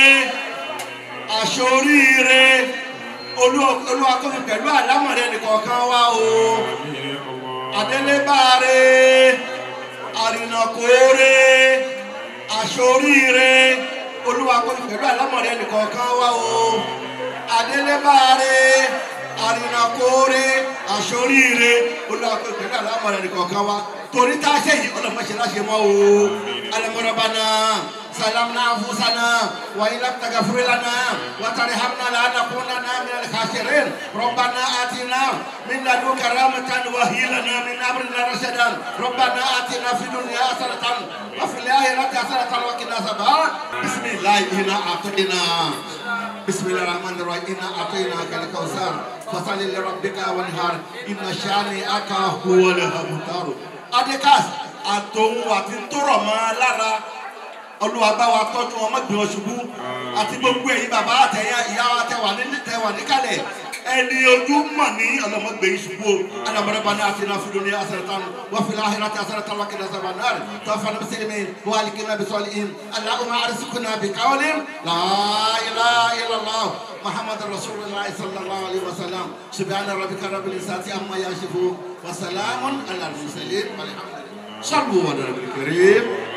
àṣoríire olúwakọ́mi pẹ̀lú àlámọ̀rẹ́ nìkọ̀ọ̀kan wá o adélébáre àrìnàkóore àṣoríire olúwakọ́mi pẹ̀lú àlámọ̀rẹ́ nìkọ̀ọ̀kan wá o adélébáre àrìnàkóore àṣoríire olúwakọ́mi pẹ̀lú àlámọ̀rẹ́ nìkọ̀ọ̀kan wá torí tá a ṣe yìí ọlọ́mọṣẹ́ láṣẹ mọ́ o alamọ̀rọ̀bánà salamna anfusana wa ilam tagafir lana wa tarhamna la nakunanna min al-khasirin rabbana atina min ladunka rahmatan wa hib lana min amrina rashadan rabbana atina fid dunya hasanatan wa fil akhirati hasanatan wa qina adhaban bismillah inna a'tadina bismillahir rahmanir rahim inna a'tainaka al-kautsar fasalli li rabbika wanhar inna shani'aka huwal abtar adekas àtòun àti tórọ̀ mọ́ lára olúwa bá wa tọ́jú wọn mọ́gbìn wọn ṣubú àti gbogbo ẹ̀yin bàbá àtẹ̀yà ìyá wa tẹ̀wà tẹ̀wà níkàlẹ̀ ẹni ojú mọ̀ ní ọlọ́mọgbè yìí ṣubú o alamọ̀rẹ́ bá ní àti náà fúlù ní asẹ̀rẹ̀tàn wọ́n fi láhìrá tí asẹ̀rẹ̀tàn wákì náà sábà náà tó fana bí sẹ́yìn mẹ́rin wọ́n á lè kí náà bí sọ́ọ́lì in aláhùnmá àrísìkò náà bí káwọ́lì láìlá ìlàlá muhammad rasulillah sallallahu alayhi wa sallam subhana rabbika rabbil isati amma yashifu wa salamun ala al-mursalin walhamdulillah صلوا على النبي الكريم